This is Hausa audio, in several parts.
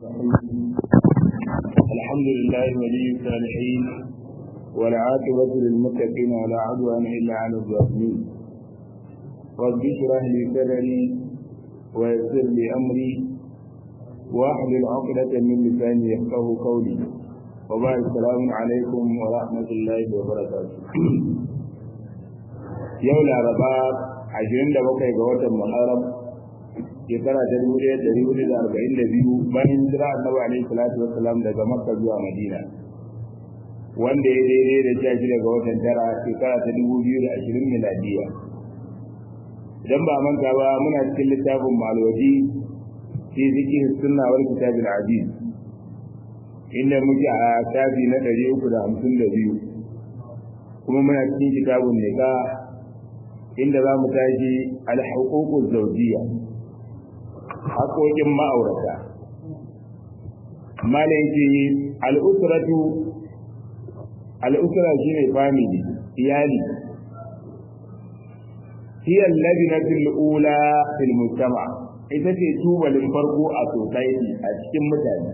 الحمد لله ولي الصالحين والعاقبة للمتقين ولا عدوان إلا على الظالمين رب اشرح لي صدري ويسر لي أمري واحلل عقدة من لساني يفقه قولي وبعد السلام عليكم ورحمة الله وبركاته يوم الأربعاء عشرين دقيقة جوات المحرم shekara ta dubu ɗaya ɗari hudu da arba'in da biyu bayan jira annabi alaihi salatu wassalam daga makka zuwa madina wanda ya daidai da sha shida ga watan tara shekara ta dubu biyu da ashirin miladiya idan ba manta ba muna cikin littafin malwaji fi zikir sunna wal kitabil aziz inda muke a shafi na ɗari uku da hamsin da biyu kuma muna cikin kitabun nika inda za mu tashi al-huququz zawjiyya haƙoƙin ma'aurata malin ce al'usratu al'usra shi ne family iyali hiyar labinatul ula fil mujtama ita ce tubalin farko a society a cikin mutane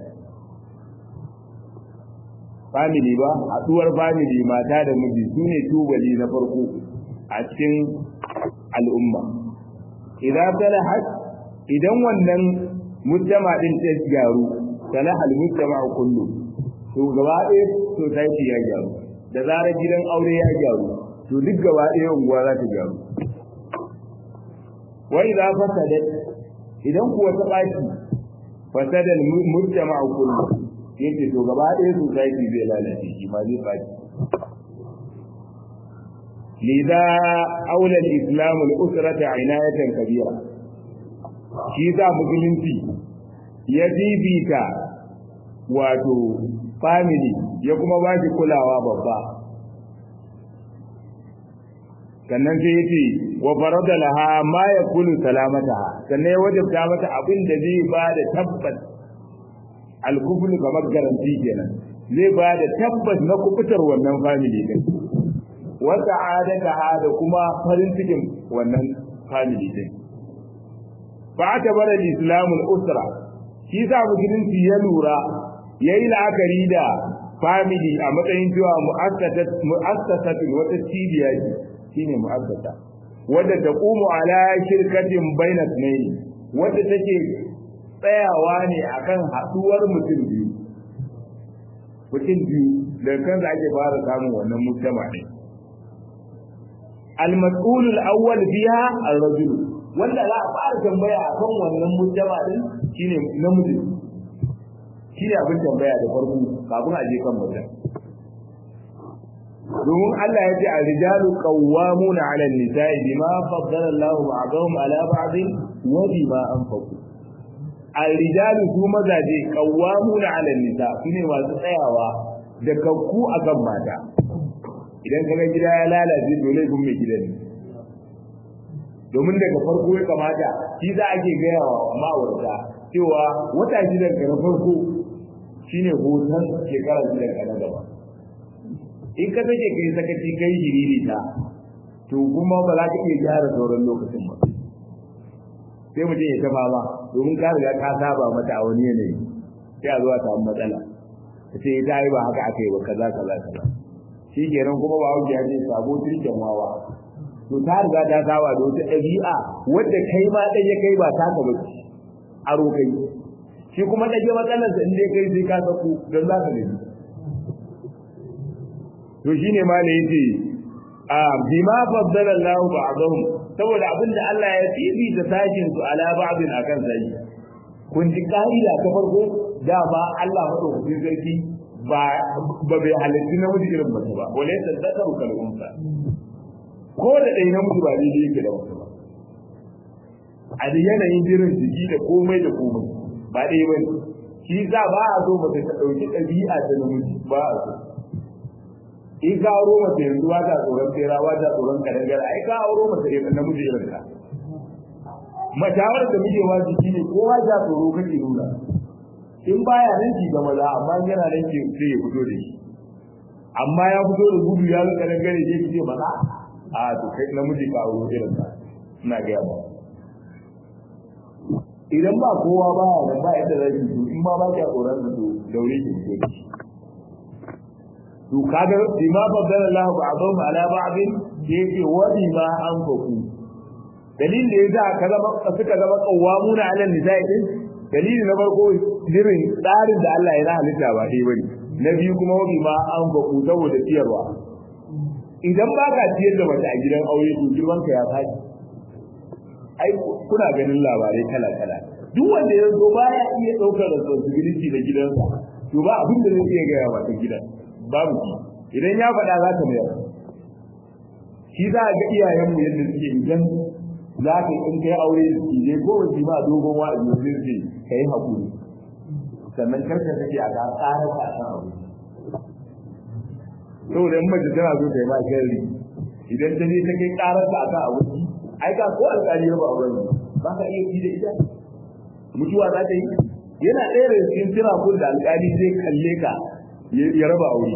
family ba haɗuwar family mata da miji su ne tubali na farko a cikin al'umma idan talahat idan wannan mujtama din ta gyaru sana hal mujtama kullu to gaba ɗaya society ya gyaru da zarar gidan aure ya gyaru to duk gaba ɗaya unguwa za ta gyaru wa idza fasadat idan kuwa ta baki fasada al mujtama kullu yake to gaba ɗaya society zai lalace shi ma zai baki لذا أولى الإسلام الأسرة عناية كبيرة shi sa musulunci ya fifita wato family ya kuma ba shi kulawa babba sannan sai ya ce wa farada laha ma ya kulu salamata sannan ya wajabta mata abin da zai ba da tabbas alkuflu kamar garanti kenan zai ba da tabbas na kubutar wannan family din wata adaka da kuma farin cikin wannan family din فاعتبر الاسلام الاسره shi sa musulunci ya lura yayi la'akari da family a matsayin cewa mu'assasat wata cibiya ce shine mu'assasa wadda ta qumu ala shirkatin baina sunayi wadda take tsayawa ne akan haduwar mutum biyu mutum biyu da kansa ake fara samun wannan mujtama ne al-mas'ul al-awwal fiha ar-rajul wanda za a fara tambaya a kan wannan mujtama din shine namiji shine abin tambaya da farko kafin a je kan mutum domin Allah ya ce a rijalu qawwamuna 'ala an-nisa'i bima faddala Allahu ba'dahum 'ala ba'din wa bima anfaqu al-rijalu su mazaje qawwamuna 'ala an-nisa shine masu tsayawa da kakku akan mata idan kaga gida ya lalace dole gun mai gidan ne domin daga farko ya kamata shi za a ke gaya wa ma'aurata cewa wata shidan ka na farko shine hoton shekara shidan ka na gaba in ka take kai sakaci kai jiriri ta to kuma ba za ka iya gyara sauran lokacin ba sai mutum ya ta fama domin ka riga ka saba mata a wani yanayi sai a zuwa samu matsala ta ce ita yi ba haka aka yi ba kaza kaza kaza shi kenan kuma ba wuce ya ce sabo turken wawa to ta riga ta saba da wata ɗabi'a wadda kai ma ɗaya kai ba ta ka bace aro kai shi kuma ɗage matsalarsa in dai kai sai ka saku don za ka gani to shine ma ne yace a bima faddala Allah ba'dahum saboda abinda Allah ya tibi da sashin su ala ba'din akan sai kun ji ka'ida ta farko da ba Allah madaukakin sarki ba ba bai halitta namiji irin mace ba wala tadakaru kal unsa ko da ɗaya na mutu ba daidai yake da wasu ba a da yanayin jirin jiki da komai da komai ba ɗaya ba ne shi za ba a so mace ta ɗauki ɗabi'a ta namiji ba a so in ka auro mace yanzu ba ta tsoron tsera ba ta tsoron kadangare ai ka auro mace irin namiji irin ka matawar da muke wa jiki ne kowa ja tsoro kake nuna in baya nan ki ga maza amma yana nan ki sai ya fito da shi amma ya fito da gudu ya ga kadangare sai ki ce maza a to kai namiji ka auro irin ka ina ga ba idan ba kowa ba ya nan ba yadda zai yi in ma ba ka tsoron da daure ki fito to kaga bima baddala Allah ba'dhum ala ba'd yake wa bima anfaqu dalilin da yasa ka zama suka zama qawwamuna ala nisa'i din dalili na farko irin tsarin da Allah ya halitta ba dai bane na biyu kuma wa bima anfaqu saboda ciyarwa idan ba ka ciyar da mace a gidan aure to girman ka ya faɗi ai kuna ganin labarai kala kala duk wanda ya zo baya iya daukar responsibility da gidansa to ba abin da zai iya gaya wa ta gidan babu shi idan ya faɗa za ta mayar shi za a ga iyayenmu yadda suke idan za ka in kai aure su je ko wani ma dogon wa'azi sai ce ka yi haƙuri sannan karka take a ga tsarin ka san abu saboda in mace tana so ta yi ma sharri idan ta je ta kai ƙarar ka akan abu ai ka ko alƙali ya ba auren ba ka iya ji da ita mutuwa za ta yi yana ɗaya da cikin tirakun da alƙali zai kalle ka ya raba aure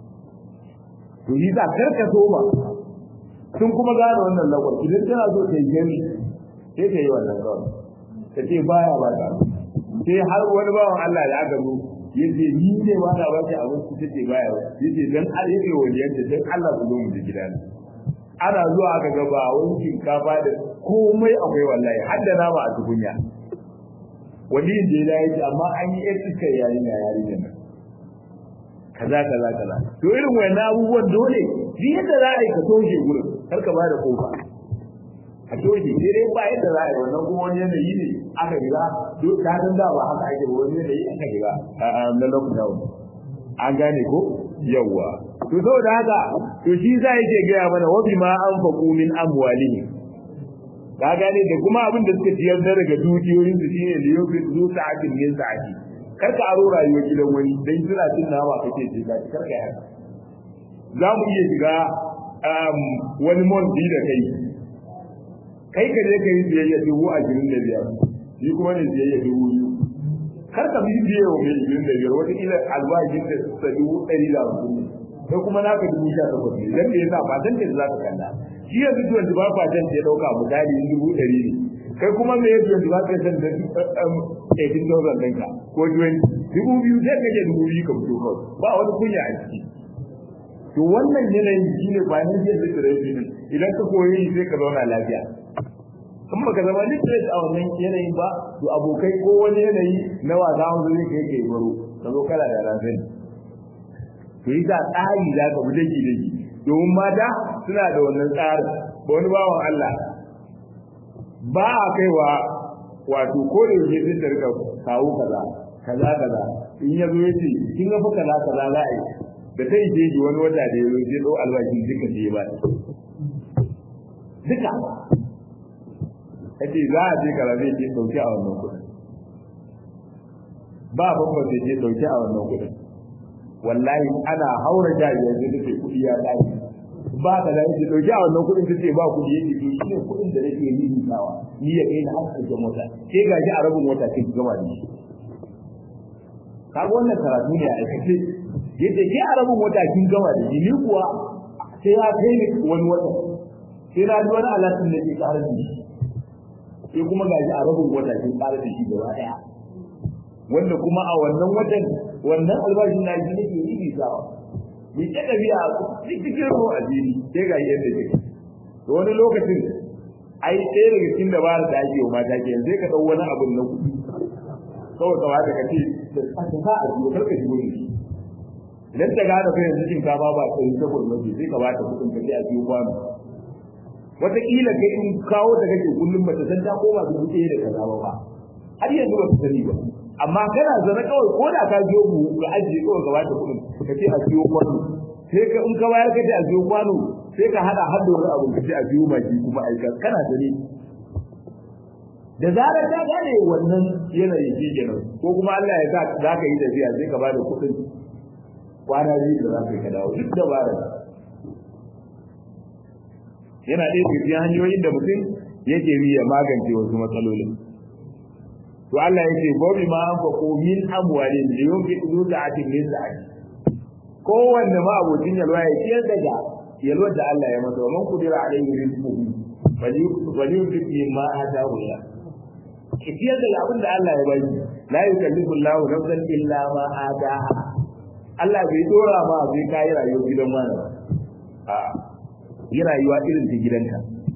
to yi za karka so ba sun kuma gane wannan lagwar idan tana so ta yi gani sai ta yi wannan kawai ta ce baya ba ta sai har wani bawan Allah da aka zo ya ce ni ne ba na ba ta abinci ta ce baya ba ya ce dan Allah ya ce waliyanta dan Allah ku zo mu ji gida ana zuwa aka ga ba wani shinkafa da komai akwai wallahi har da nama a tukunya waliyin da ya yi amma an yi yar iskar yarinya yarinya nan kaza kaza kaza to irin wannan abubuwan dole shi yadda za a yi ka toshe gurin kar ka bada kofa a toshe sai dai ba yadda za a yi wannan kuma wani yanayi ne aka shiga duk ta san da ba haka ake ba wani yanayi aka shiga na lockdown an gane ko yawwa to saboda haka to shi za yake gaya mana wa bima anfaqu min amwalihim ka gane da kuma abin da suka ciyar da daga dukiyoyin su shine liyofi zu sa'atin min sa'ati kar ka aro rayuwar gidan wani dan suna cin nama kake ce ka kar ka haka za mu iya shiga wani monti da kai kai ka je ka yi biyayya dubu ashirin da biyar ni kuma ne biyayya dubu biyu kar ka bi biye wa mai ashirin da biyar wata kila albashin da sa dubu ɗari da hamsin ne sai kuma naka dubu sha takwas ne dan da yasa ba dan da za ka kalla shi yanzu tuwon ba fatan da ya ɗauka misali dubu ɗari ne kai kuma me yake yanzu ba ka san da 18,000 ɗinka ko 20 dubu biyu sai ka je dubu biyu ka fito kawai ba wani kunya a ciki to wannan yanayin shi ne financial literacy ne idan ka koyi shi sai ka zauna lafiya in baka zama literate a wannan yanayin ba to abokai ko wani yanayi na wasa wanda zai kai kai baro ka zo kala da rafin to yi ta tsari za ka bi daki daki domin mata suna da wannan tsarin ba wani bawan Allah ba a kaiwa wato ko da yake sun tarka kawo kaza kaza kaza in ya zo yace kin ga fa kaza kaza za a yi da ta ije ji wani wata da yazo sai dau albashi duka sai ba duka kace za a je kaza zai ce sauki a wannan kudin ba babba zai ce sauki a wannan kudin wallahi ana haura jari yanzu da ke kudi ya tashi ba ka da yake dauki a wannan kudin tace ba kudi yake to shine kudin da nake yi nisawa ni ya kai na har mota sai ga ji a rabin mota sai gama da shi kaga wannan karatu ne a aikace yace ke a rabin wata kin gama da shi ni kuwa sai ya kai ni wani wata sai na ji wani alatin da ke karar da shi sai kuma ga ji a rabin wata kin karar da shi gaba daya wanda kuma a wannan watan wannan albashin na ji nake yi nisawa ni ta tafiya cikin ruwa a jini sai ga yadda take to wani lokacin ai ɗaya daga cikin dabarar da ake wa mata ke sai ka ɗau wani abun na kuɗi kawai ka wata ka ce da aka sa a jiwo karka jiwo ne idan ta gane fa yanzu shinkafa ba ta yi takwas mace sai ka ba ta kuɗin ka ce a jiwo kwano wataƙila kai in kawo ta kake kullum ba ta san ta koma su ɗaya da kaza ba har yanzu ba ta sani ba amma kana zana kawai ko da ka biyo mu ga ajiye kawai ka bata kuɗin ka ce a biyo kwano sai ka in ka bayar ka ce a biyo kwano sai ka hada har da wani abu ka ce a biyo maki kuma aika kana zane da zarar ta gane wannan yanayi shi kenan ko kuma Allah ya sa za ka yi tafiya sai ka bada kuɗin kwana biyu da za ka yi ka dawo duk dabarar yana ɗaya daga cikin hanyoyin da mutum yake bi ya magance wasu matsalolin to Allah yake gobi ma an fako min amwalin da yake ido da atin min da ake kowanne ma abokin yalwa ya ciyar daga yalwar da Allah ya masa man kudira alaihi rizquhu bali bali yuti ma ata wala ki ciyar da abin da Allah ya baki la yukallifu Allahu nafsan illa ma ataha Allah bai dora ma bai kai rayuwar gidan wani ba a yi rayuwa irin ta gidanka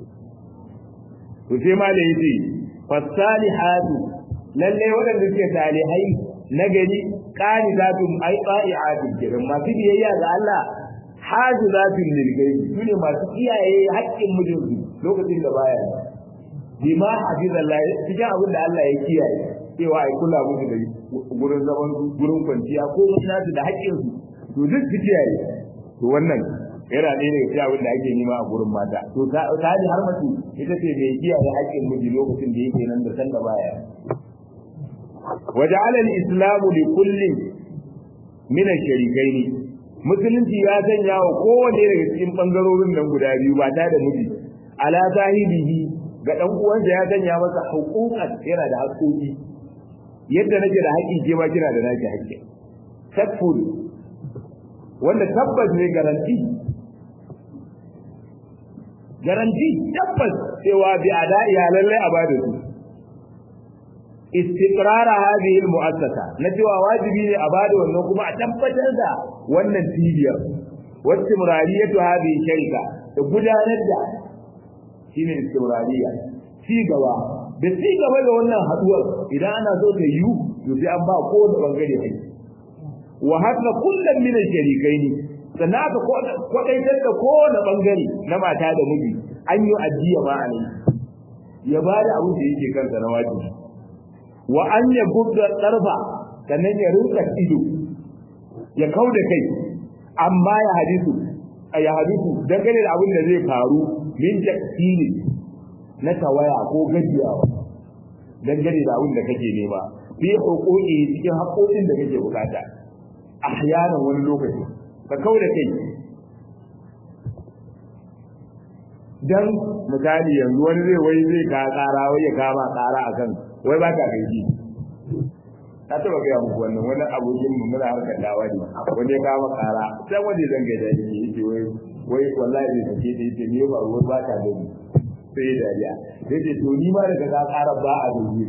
to sai ma da yace fasalihatu lalle waɗanda suke salihai na gari qanitatun ai qa'iatun kiran masu biyayya ga Allah hajizatun lil gaibi sune masu kiyaye haƙƙin mijinsu lokacin da baya bima hafizallah cikin abin da Allah ya kiyaye cewa ai kula musu da gurin zaman gurin kwanciya ko nasu da haƙƙin su to duk su kiyaye to wannan yana ɗaya daga cikin abin da ake nema a gurin mata to ta ji har mace ita ce mai kiyaye haƙƙin miji lokacin da yake nan da san da baya وجعل الإسلام لكل من الشريكين musulunci ya sanya wa kowanne daga cikin bangarorin nan guda biyu ba ta da miji ala zahibihi ga dan uwansa ya sanya masa huquqan yana da haƙoƙi yadda nake da haƙƙi ke ma kina da naki haƙƙi takful wanda tabbas ne garanti garanti tabbas cewa bi ada'i lallai a bada su istiqrar hadhihi almu'assasa na cewa wajibi ne a bada wannan kuma a tabbatar da wannan cibiyar wacce murariyatu hadhihi sharika da gudanar da shine istimrariya ci gaba da ci gaba da wannan haduwar idan ana so ta yiwu to sai an ba kowane bangare haƙƙi wa hadna kullum min al-sharikaini sannan aka kwadaitar da kowane bangare na mata da miji an yi addiya ma alai ya bada abin da yake kansa na wajibi wa an ya gubda tsarfa sannan ya rinka ido ya kau da kai amma ya hadisu a ya hadisu dangane da abin da zai faru min taksiri na tawaya ko gajiyawa dangane da abin da kake nema fi hukuki cikin haƙoƙin da kake bukata ahyanan wani lokaci ka kau da kai dan misali yanzu wani zai wai zai ka ƙara wai ya kama ƙara akan wai ba ka gaji ta taba gaya muku wannan wani abokin mu muna harkar dawa ne wani ya kama kara sai wanda zan gaida yake yake wai wai wallahi zai sake ta yake ne ba wai ba ka gani sai ya dariya sai ce to ni ma daga ka kara ba a gani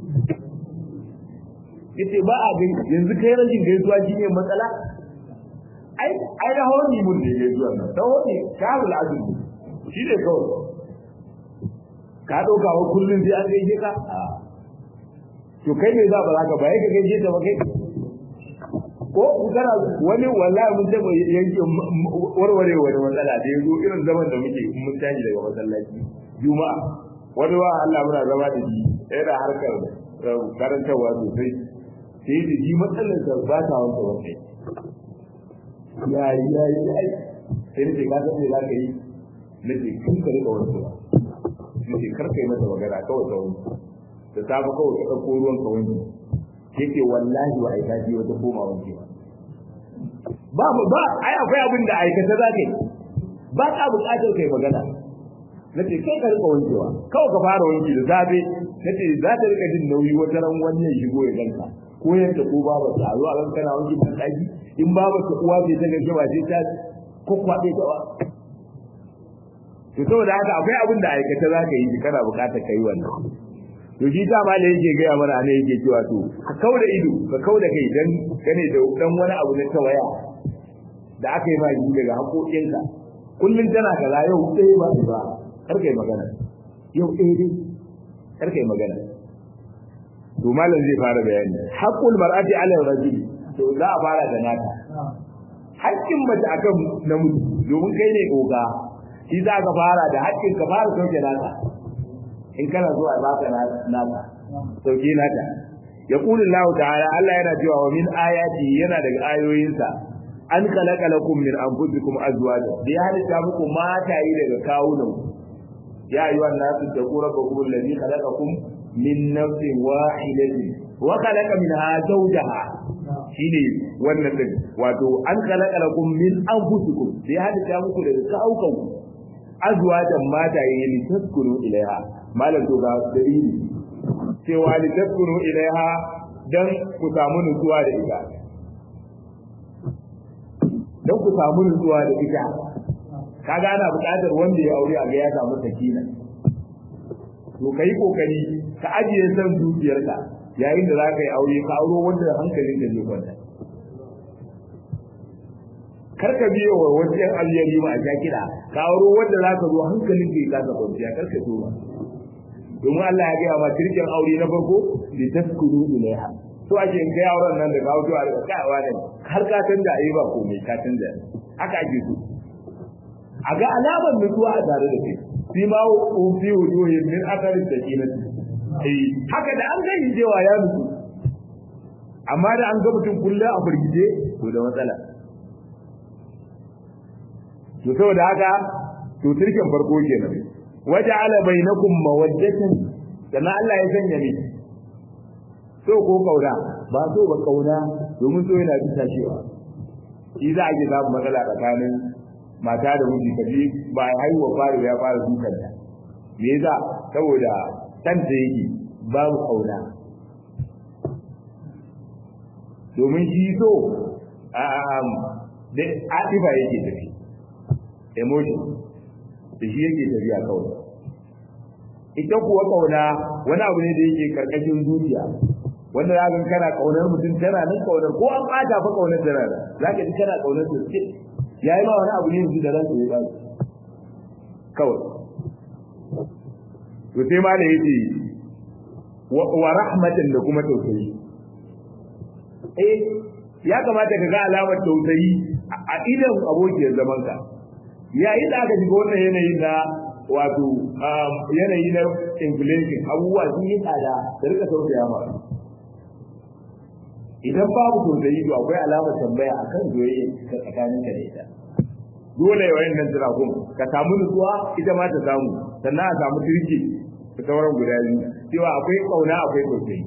yace ba a gani yanzu kai rashin gaisuwa shine matsala ai ai da honi mun ne gaisuwa nan da honi kabul azumi shi ne kawai ka dauka wa kullun sai an gaishe ka a'a to kai ne za ba za ka ba ka gaishe ta ba kai ko kana wani wallahi mun taba yanke warware wani matsala da yazo irin zaman da muke mun tashi daga masallaci juma'a wani wa Allah muna zama da shi yana harkar karantarwa sosai sai da ji matsalar da ba ta wanda wanda ya yi ya yi ai sai da ka san me za ka yi nace kun ka rika wani ba nace kar kai mata magana kawai ta wani da safe kawai ka ɗauko ruwan ka wanke yake wallahi ba aika ji wata koma wanke ba ba ba ai akwai abin da aikata za ka yi ba ka buƙatar kai magana na ce kai ka rika wankewa kawai ka fara wanki da safe na ce za ta rika jin nauyi wata ran wani ya shigo ya ganka ko yadda ko baba ta zuwa ran kana wanki ban ɗaki in baba ta uwa ce ta gaske ba sai ta kwakwaɓe ta wa to saboda haka akwai abin da aikata za ka yi kana buƙatar ka yi wannan to shi ta ma da yake gaya mana ne yake cewa to ka kauda ido ka kauda kai dan gane da dan wani abu na tawaya da aka yi ma yi daga haƙoƙinka kullum tana kaza yau ɗaya ba ba kar kai magana yau ɗaya dai kar kai magana to malam zai fara bayani haqqul mar'ati 'ala rajuli to za a fara da nata haƙƙin mace akan namiji domin kai ne oga shi za ka fara da haƙƙin ka fara sauke nata in kana zuwa baka nata sauke nata ya kuli Allah ta'ala Allah yana cewa wa min ayati yana daga ayoyinsa an khalaqa lakum min anfusikum azwaja da ya halitta muku mataye daga kawunan ya ayyuhan nasu taqu rabbakum alladhi khalaqakum min nafsin wahidatin wa khalaqa minha zawjaha shine wannan din wato an khalaqa lakum min anfusikum da ya halitta muku daga kawukan azwajan mataye ne taskunu ilaiha malam to ga dalili cewa li taskunu ilaiha dan ku samu nutsuwa da ita dan ku samu nutsuwa da ita kaga ana buƙatar wanda ya aure a ga ya samu sakina to kai kokari ka ajiye san dukiyarka yayin da za ka yi aure ka auro wanda hankalin da zai kwanta kar ka biyo wa wasu yan aliyari ma a sha kiɗa ka auro wanda za ka zo hankalin ka ya kasa kwanciya kar ka so ba domin Allah ya gaya ma tirkin aure na farko li taskuru ilaiha to ake in kai auren nan da ka auto a riga kawa ne har ka canza ayi ba komai ka canza haka ake so a ga alamar nutsuwa a tare da kai fi ma fi wujuhin min athari sakinati eh haka da an gani cewa ya nutsu amma da an ga mutum kullum a burgije to da matsala to saboda haka to tirkin farko kenan waja'ala bainakum mawaddatan kana Allah ya sanya ni so ko kauna ba so ba kauna domin so yana bisa cewa shi za a ji samu matsala tsakanin mata da miji kaji ba haihuwa fara ya fara dukan ta me yasa saboda san da yake babu kauna domin shi so um da atifa yake tafi emotion da shi yake tafiya kawai ita kuwa kauna wani abu ne da yake karkashin zuciya wanda za ka kana kaunar mutum tana nan kaunar ko an bata fa kaunar tana nan za ka ji kana kaunar su ce yayi ma wani abu ne yanzu da ranka ya ba kawai to sai ma da yace wa rahmatan da kuma tausayi eh ya kamata ka ga alamar tausayi a idan abokiyar zaman ka yayin da aka shiga wannan yanayin na wato yanayi na inflation abubuwa sun yi tsada da rika tausaya ma idan babu tausayi to akwai alamar tambaya akan zoye ka tsakanin ka da ita dole wayan nan jira kun ka samu nutsuwa ita ma ta samu sannan a samu turki da sauran guda biyu cewa akwai kauna akwai tausayi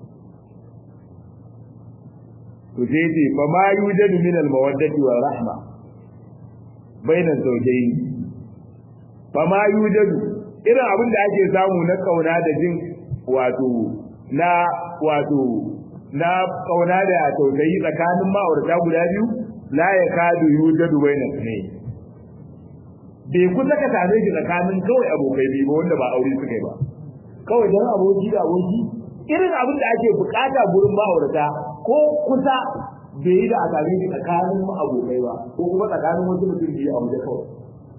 to sai ce fa ma yujadu min al mawaddati wa rahma baina zawjayn fa ma yujadu irin abin da ake samu na kauna da jin wato na wato na kauna da tausayi tsakanin ma'aurata guda biyu la ya kadu yujadu baina ne bai kusa ka same shi tsakanin kawai abokai biyu wanda ba aure suka yi ba kawai dan aboki da aboki irin abin da ake bukata gurin ma'aurata ko kusa bai yi da a same shi tsakanin abokai ba ko kuma tsakanin wasu mutum biyu a waje kawai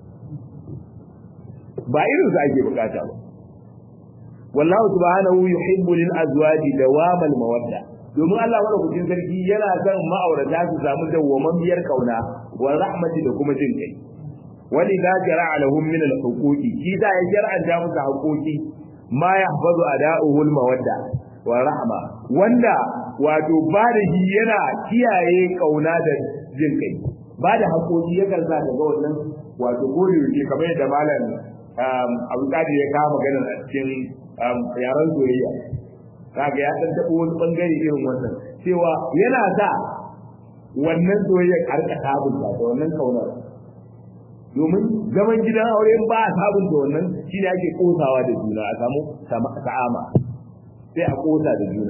ba irin su ake bukata ba wallahu subhanahu yuhibbu lil azwaji dawam al mawadda domin Allah madaukakin sarki yana son ma'aurata su samu dawwamammiyar kauna wa rahmati da kuma jin kai wani da jara'a lahum min al huquqi shi da ya jar'anta musu haƙoƙi ma yahfazu ada'uhu al mawadda wa rahma wanda wato ba da shi yana kiyaye kauna da jin kai ba da haƙoƙi yakan sa ga wannan wato gode yake kamar yadda malam abu kadi ya kawo maganar a cikin yaren soyayya kaga ya dan tabo wani bangare irin wannan cewa yana sa wannan soyayya karka sabunta da wannan kaunar domin zaman gidan aure ba a sabunta wannan shi ne ake kosawa da juna a samu sa'ama sai a kosa da juna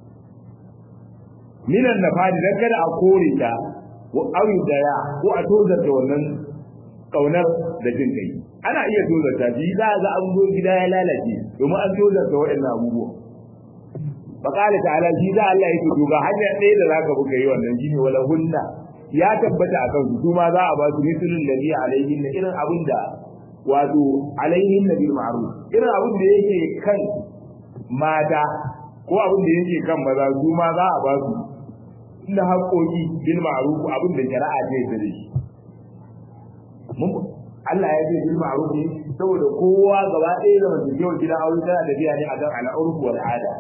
minan nafadi dan kada a kore ta wa awi daya ko a tozarta wannan kaunar da jin kai ana iya tozarta shi za ga an zo gida ya lalace domin an tozarta waɗannan abubuwa faqala ta'ala shi za Allah yake to ga hanya ɗaya da zaka buga yi wannan shine wala hunna ya tabbata akan su kuma za a ba su mislul ladhi alaihin na irin abin da wato alaihin bil ma'ruf irin abin da yake kan mata ko abin da yake kan maza su ma za a ba su inda haƙoƙi bil ma'ruf abin da shari'a ta yi da shi mun Allah ya ce bil ma'ruf ne saboda kowa gaba ɗaya da mutum yau gidan aure tana tafiya ne akan al'urf wal ada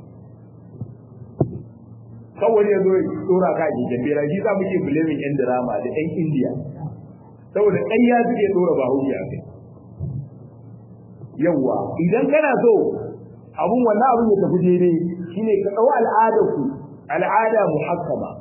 kawai ya zo ya tsora ka ji jambira shi za mu ke bulamin yan drama da yan indiya saboda ƙarya suke tsora ba hujja a kai yawwa idan kana so abun wannan abun ya tafi daidai shine ka ɗau al'adar ku al'ada muhakkama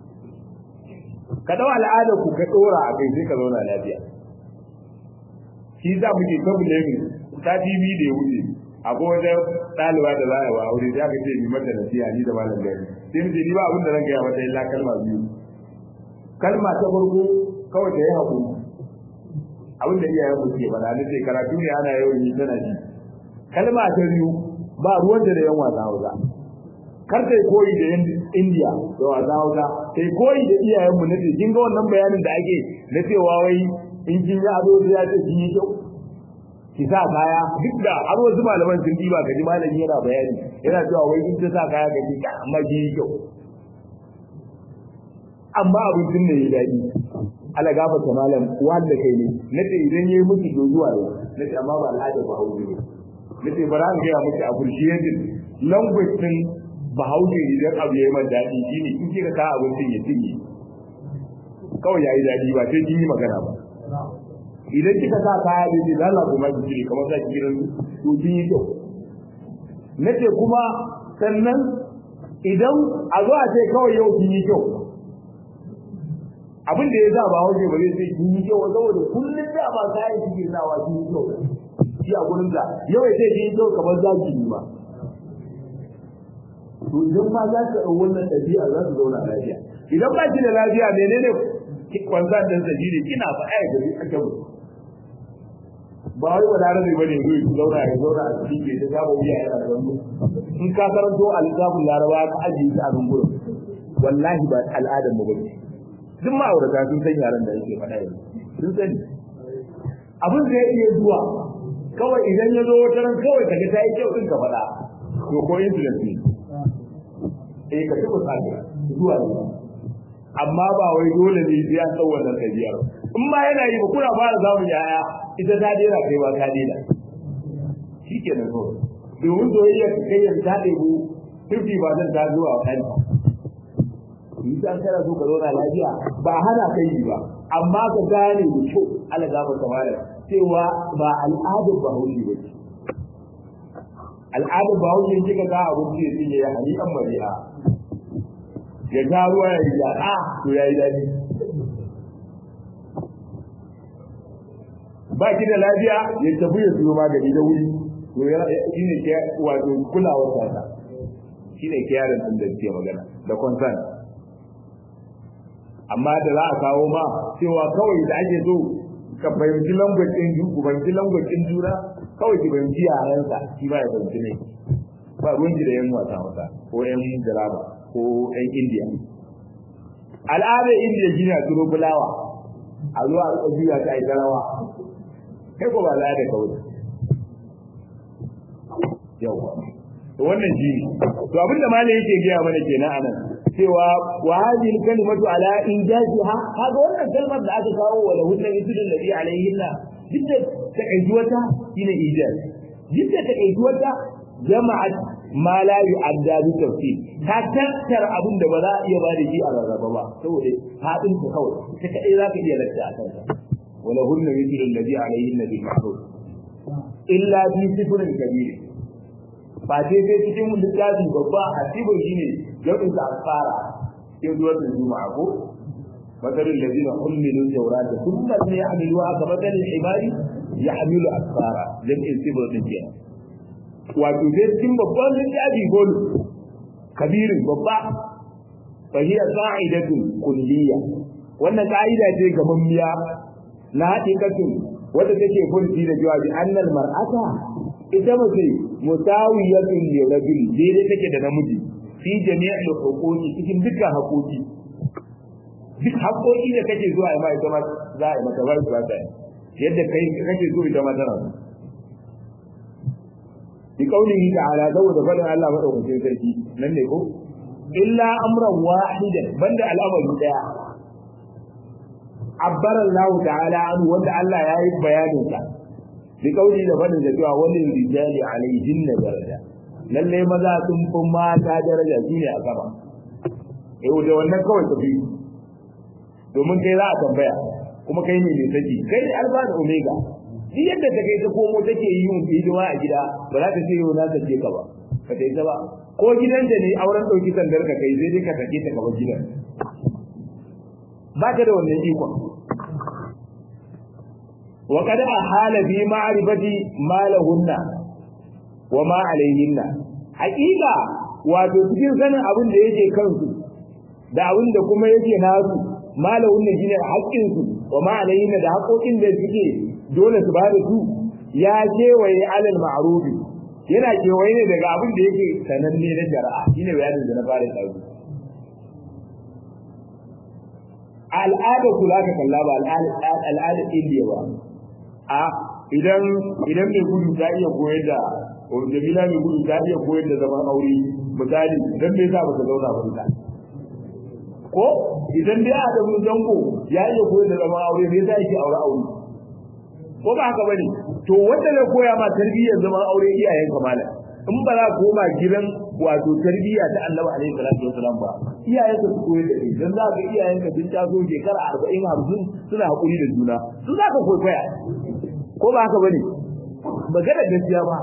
ka ɗau al'adar ku ka tsora a kai sai ka zauna lafiya shi za mu ke ta bulamin sati biyu da ya wuce akwai wata ɗaliba da za a wa aure za ka ce ni mata nasiha ni da malam gari sai mu ce ni ba abin da zan gaya mata illa kalma biyu kalma ta farko kawai ta yi haƙuri abin da iyayen mu ke faɗa na ce karatu ne ana yau ni tana ji kalma ta biyu ba ruwan da yan wasa hausa kar kai koyi da yan indiya da wasa hausa kai koyi da iyayenmu na ce kin ga wannan bayanin da ake na cewa wai in kin yi ado da ya ce kin yi kyau ki sa kaya duk da har wasu malaman sun diba ka ji malami yana bayani yana cewa wai in ta sa kaya ka ji ka amma ki yi kyau amma abincin da ya daɗi ala gafa ta malam wanda kai ne na ce idan ya yi miki dozuwa ne na ce amma ba al'ada ba hausa ne na ce bara an gaya miki appreciating language din bahaushe idan abu ya yi man daɗi shi ne in kika ka abincin ya cinye kawai ya yi daɗi ba sai kin yi magana ba idan kika sa kaya da ce lalla kuma ki cire kamar za ki gidan to kin yi kyau na ce kuma sannan idan a zo a ce kawai yau kin yi kyau abin da ya sa ba hauke ba zai sai kin yi kyau saboda kullum da ba kayan cikin nawa kin yi kyau shi a gurin da yau ya ce kin yi kyau kamar za ki yi ba to idan ma za ka ɗau wannan ɗabi'a za su zauna lafiya idan ba ki da lafiya menene kwanza ɗin sa shine kina fa ai da a kan ba wai wala rabi bane zo ki zauna ya zauna a cikin ke ta ba wuya yana da wani in ka karanto al-kitabul laraba ka ajiye ta a nan gurin wallahi ba al'adar mu bane duk ma'aurata sun san yaran da yake faɗa yanzu sun sani abin da ya iya zuwa kawai idan ya zo wata ran kawai kaga ta yi kyau din ka faɗa to ko incident ne eh ka tuba sake zuwa ne amma ba wai dole ne sai an tsawon nan ɗabi'ar in ma yana yi ba kuna fara samun yaya ita ta dena kai ba ta dena shi ke nan kawai domin soyayya ka kai yanzu ta ɗebu 50 ba zan ta zuwa kanta in san kana so ka zauna lafiya ba hana kai yi ba amma ka gane da kyau ala gaba kamala cewa ba al'adar bahaushe ba ce al'adar bahaushe kika ga abinci ya cinye ya hali an mari'a ya ga ruwa ya yi yaɗa to ya yi daɗi ba ki da lafiya ya tafi ya siyo magani da wuri to ya shi ne ke wato kulawar sa shi ne ke yaron ɗin da ke magana da concern amma da za a kawo ma cewa kawai da ake so ka fahimci language ɗin ju ku fahimci language ɗin juna kawai ki fahimci yarensa shi ba ya fahimci ne ba ruwan da yan wasa wasa ko yan jaraba ko yan indiya al'adar indiya shi ne a turo fulawa a zuwa a juya ta a rawa kai ko ba al'ada kawai yawa to wannan shi ne to abinda malai yake gaya mana kenan anan cewa wa hadhihi kalimatu ala injaziha kaga wannan kalmar da aka kawo wa lahu tawhidul ladhi alayhinna dukka takaijuwata shine ijaz dukka takaijuwata jama'at ma la yu'adda bi tafsir ta tattar abin da ba za a iya ba da shi a rarraba ba saboda hadin ta kawai ta kadai za ka iya lakta a kanka wa lahu tawhidul ladhi alayhinna bil ma'ruf illa bi sifrin kabir ba sai sai cikin littafi babba a cikin shine jami'in da asfara cikin zuwa da juma'a ko masalin ladina hulmilu tawrata thumma lam yahmiluha ka masalin ibadi yahmilu asfara jami'in sibir din kenan wato sai cikin babban littafi gol kabirin babba fa hiya qa'idatu kulliyya wannan ka'ida ce gamammiya na haƙiƙatin wanda take furci da jawabi annal mar'ata ita mace musawiyatun li rajul daidai take da namiji fi jami'il huquqi cikin dukkan haƙoƙi duk haƙoƙi da kake zuwa ma ita ma za a yi maka bar ba ta yadda kai kake so ita ma tana bi kaulihi ta'ala saboda faɗin Allah madaukakin sarki nan ne ko illa amran wahidan banda al'amari daya abbara Allah ta'ala an wanda Allah ya yi bayanin sa bi kauli da fadin da cewa wani rijali alaihin na daraja lalle maza sun fi mata daraja shine a sama eh da wannan kawai tafi domin kai za a tambaya kuma kai ne mai saki kai ne alfa da omega duk yadda ta kai ta komo take yi yin hidima a gida ba za ta ce yau na sake ka ba ka ta ita ba ko gidanta ne auren ɗauki sandar ka kai sai dai ka sake ta gaba gidan ba ka da wannan ikon وقد أحال في معرفة ما لهن وما عليهن حقيقة wato cikin sanin abin da yake kansu da abin da kuma yake nasu malahun ne shine haƙƙin su wa ma da haƙoƙin da suke dole su bada su ya kewaye alal ma'rufi yana kewaye ne daga abin da yake sananne na shari'a shine bayanin da na fara tsaro al'ada ku za ka kalla ba al'ada indiya ba a idan idan mai gudu ta iya koyar da jamila mai gudu ta iya koyar da zaman aure misali dan me yasa baka zauna ba ita ko idan dai a da zango ya iya koyar da zaman aure me yasa yake aure aure ko ba haka bane to wanda zai koya ma tarbiyyar zaman aure iyayen kamala in ba za ku koma gidan wato tarbiyya ta Annabi alaihi salatu wasalam ba iyayen ka su koyar da kai dan za ka iyayen ka sun taso shekara 40 50 suna hakuri da juna su za ka koya ko ba haka bane magana gaskiya ba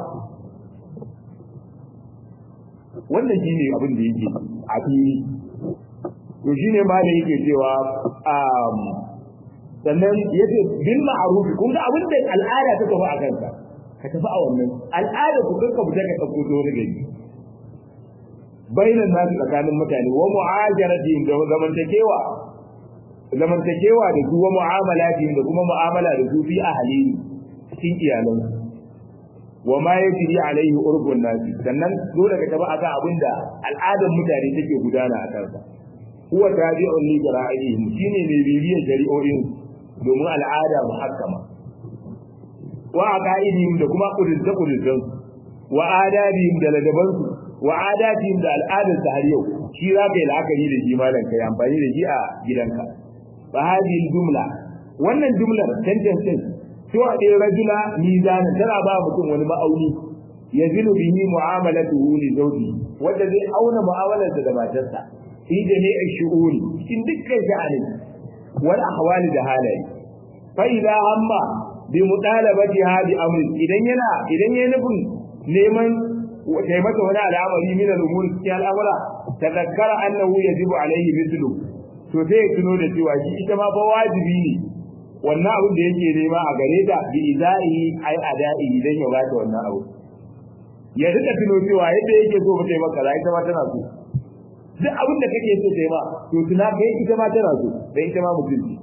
wannan shine abin da yake a fili to shine ma da yake cewa um sannan yace bil ma'ruf kun ga abin da al'ada ta tafi a kanka ka tafi a wannan al'ada ku kanka mu daga dauko to daga yi bainan nasu tsakanin mutane wa mu'ajaratihim da zamantakewa zamantakewa da su wa mu'amalatihim da kuma mu'amala da su fi ahli cikin iyalansu wa ma yajri alaihi urbun nasi sannan dole ka tafi akan abinda al'adar mutane take gudana a kansa huwa tabi'un li jara'ihim shine ne bibiyar shari'o'in domin al'ada muhakkama wa aqaidihim da kuma kudurta kudurtan wa adabihim da ladaban su wa adatihim da al'adar har yau shi za ka yi la'akari da shi malam kai amfani da shi a gidanka fa hadhihi jumla wannan jumlar sentence to a ɗaya rajula mizanin tana ba mutum wani ma'auni ya zinu bihi mu'amalatuhu li zawji wanda zai auna mu'amalarsa da matarsa fi jami'i shu'uri cikin dukkan sha'ani wal ahwali da halaye fa idza hamma bi mutalabati hadi amri idan yana idan yayin nufin neman kai masa wani al'amari min al-umur cikin al'amura tadakkara annahu yajibu alaihi mithlu to sai ya tuno da cewa shi ita ma fa wajibi ne wannan abin da yake nema a gare ta bi izai ai adai idan ya bata wannan abu ya rika tuno cewa yadda yake so mutai maka rai ita ma tana so duk abin da kake so kai ma to tuna kai ita ma tana so dan ita ma mutum ce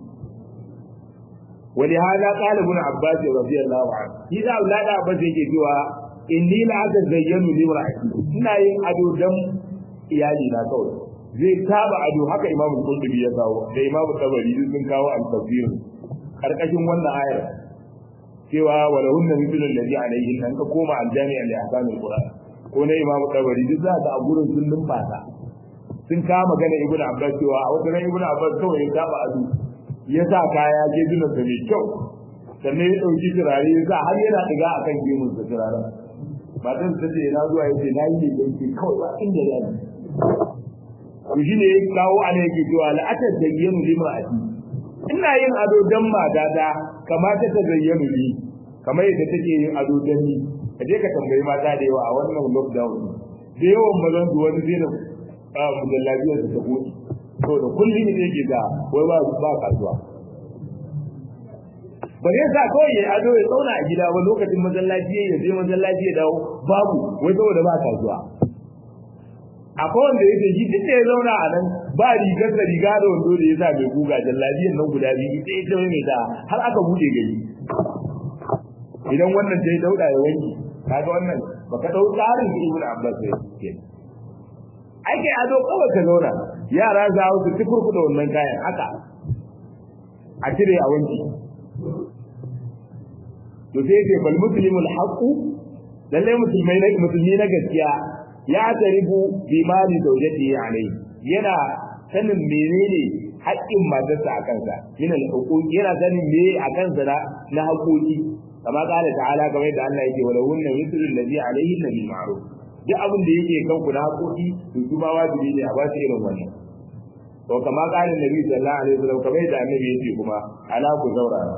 ولهذا قال ابن عباس رضي الله عنه إذا أولاد عباس yake cewa inni la atazayyanu li ra'ati ina yin ado dan iyali na kawai zai taba ado haka imamu qurtubi ya kawo da imamu tabari sun kawo al-tafsir karkashin wannan ayar cewa wala hunna mithlu alladhi alayhi an ka koma aljami al ahkam alquran ko ne imam tabari duk za ka a gurin sun lumfasa sun kama magana ibnu abbas cewa a wata ibnu abbas kawai ya taba adu ya sa kaya je dunan da mai kyau sannan ya dauki turare ya sa har yana diga akan gemun sa turaren matan ta ce na zuwa yace na yi ne ke kawai ba inda ya yi to shine ya kawo ana yake cewa la atazayyanu limra'ati ina yin ado dan matata kamata ta zayyanu ni kamar yadda take yin ado dan ni kaje ka tambayi mata da yawa a wannan lockdown da yawan mazan su wani zai da mujallabiyar da ta goce to da kullum ne yake ga wai ba ba kasuwa ba zai sa kawai ya ado ya tsauna a gida ba lokacin masallaci ya je masallaci ya dawo babu wai saboda ba kasuwa akwai wanda yake shi duk da ya zauna a nan ba rigar da riga da wando da ya sa mai guga jallabiyan nan guda biyu ita ita mai da har aka bude gari idan wannan ta yi dauda ya wanki kaga wannan baka dau tsarin da ibnu abbas ya ke ake ado kawai ka zauna yara za su tukurku da wannan kayan haka a cire a wanki to sai ce bal muslimul haqu lalle musulmai na musulmi na gaskiya ya taribu bi mali zawjati alai yana sanin menene haƙƙin matarsa a kansa min al-huquq yana sanin me a kansa na haƙoƙi kama kala ta'ala kamar yadda Allah yake wala hunna mithlu alladhi alayhi bil ma'ruf duk abin da yake kan ku na haƙoƙi to su ma wajibi ne a ba su irin wannan to kama kala nabi sallallahu alaihi wasallam kamar yadda annabi yake kuma ala ku zaurara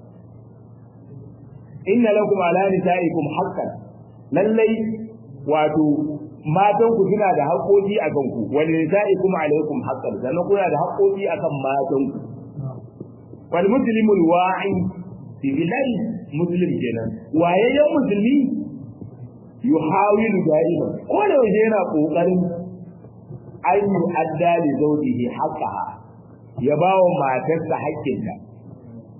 inna lakum ala nisaikum haqqan lallai wato matan ku suna da haƙoƙi a kan ku wal nisaikum alaikum haqqan sannan kuna da haƙoƙi akan matan ku wal muslimul wa'i fi billahi muslim kenan wayayyen musulmi yuhawilu da'iman ko da waje yana kokarin an yi adda li zawjihi haqqaha ya bawa matarsa haƙƙinta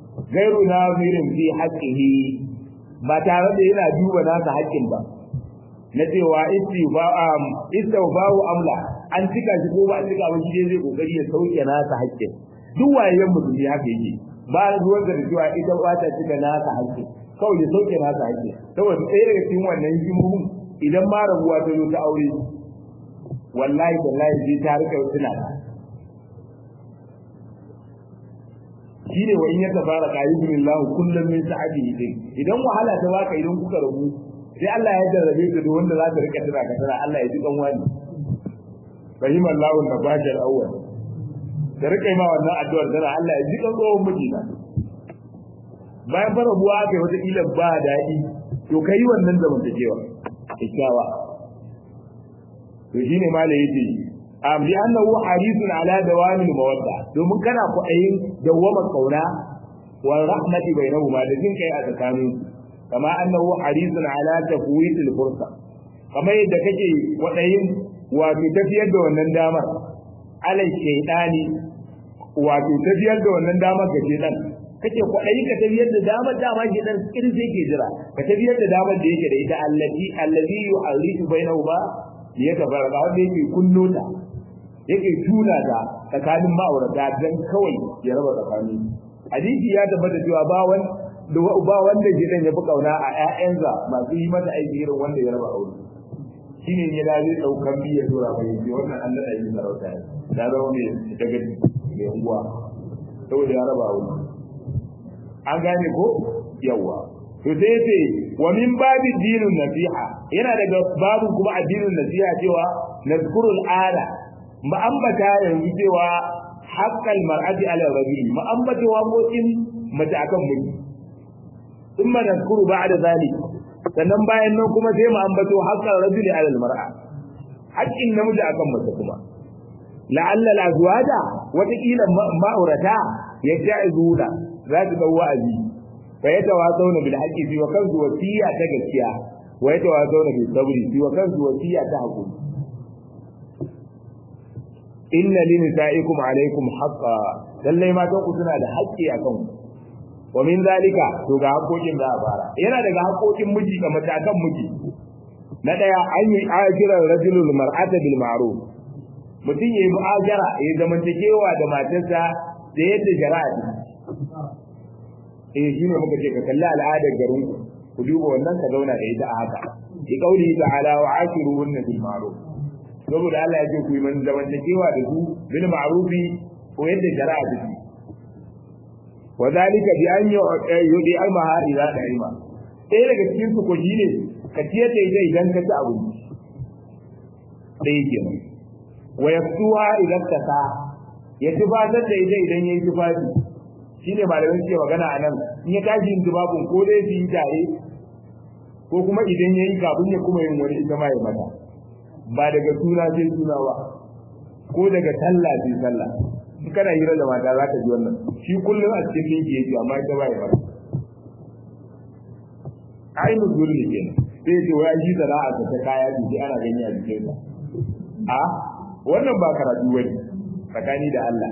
gairu nazirin fi haqqihi ba tare da yana duba nasa haƙƙin ba na cewa istawba'u amla an cika shi ko ba a cika ba shi zai kokari ya sauke nasa haƙƙin duk wayayen musulmi haka yake ba ruwan da cewa ita ba ta cika nasa haƙƙin kawai ya sauke nasa haƙƙin saboda ɗaya daga cikin wannan hikimomin idan ma rabuwa ta zo ta aure wallahi wallahi zai ta rika tuna ta shine wa in ya tabara qayyidun Allah kullum min sa'atihi din idan wahala ta baka idan kuka rabu sai Allah ya jarrabe ka da wanda za ka rika tuna ka tana Allah ya ji kan wani fahim Allah na bajar awwal da rika ma wannan addu'ar tana Allah ya ji kan tsohon mijina bayan fara buwa kai wata kila ba daɗi to kai wannan zamantakewa kyakkyawa to shine malai yace am li annahu harisun ala dawamil mawadda domin kana kwaɗayin dawwama kauna wa rahmati bainahuma da jin kai a tsakanin kama annahu harisun ala tafwit al fursa kama yadda kake kwaɗayin wato tafiyar da wannan damar alai shaydani wato tafiyar da wannan damar ga shaytan kake kwaɗayi ka tafiyar da damar dama shaytan irin sai ke jira ka tafiyar da damar da yake da ita allati allazi yu'arifu bainahuma ya tabaraka wanda yake kunno ta yake tuna ta tsakanin ma'aurata dan kawai ya raba tsakani hadisi ya tabbata cewa ba wan ba wanda gidan ya fi kauna a ƴaƴansa masu yi mata aiki irin wanda ya raba aure shine ne da zai daukan biya dora mai yi wannan Allah ya yi sarauta da zama mai daga mai unguwa saboda ya raba aure an gane ko yawa to sai yace wa min babi dinun nasiha yana daga babu kuma addinin nasiha cewa nazkurul ala ma'ambata yanzu cewa haƙƙal mar'ati ala rajuli ma'ambata waƙoƙin mace akan miji in ma nazkuru ba'da zalik sannan bayan nan kuma sai mu ambato haƙƙal rajuli ala mar'a haƙƙin namiji akan mace kuma la'alla al-azwaja wataƙila ma'aurata yaja'izuna za su dau wa'azi fa yatawasawna bil haqqi fi wa kanzu wasiya ta gaskiya wa yatawasawna bil sabri fi wa kanzu wasiya ta hakuri inna li nisaikum alaikum haqqa lallai matan ku suna da haƙƙi akan ku wa min zalika to ga haƙoƙin da a fara yana daga haƙoƙin miji ga mace akan miji na daya an yi ajiran rajulul mar'ata bil ma'ruf mutum yayi mu'ajara ya zamantakewa da matarsa da yadda shari'a ta eh shine muka ce ka kalli al'adar garin ku ku duba wannan ka zauna da ita a haka ki kauli ta'ala wa ashiruhunna bil ma'ruf saboda Allah ya ce ku yi man zamantakewa da su bil ma'rufi ko yadda shari'a ta ce wa zalika bi an yudi almaha idza da'ima sai daga cikin su ko shine ka ciyar da ita idan ka ci abinci dai kenan wa yaftuha idan ka sa ya tufatar da ita idan yayi tufafi shine malamin ce magana anan in ya tashi yin tufafin ko dai su yi tare ko kuma idan yayi kafin ya kuma yin wani ita ma ya mata ba daga suna sai suna ba ko daga sallah sai sallah in kana hira da mata za ka ji wannan shi kullum a cikin dinki yake amma ita ba ya ba ainihin zulmi kenan sai ce wai shi sana'a ta ta kaya ce sai ana gani a jikin sa a wannan ba karatu bane tsakani da Allah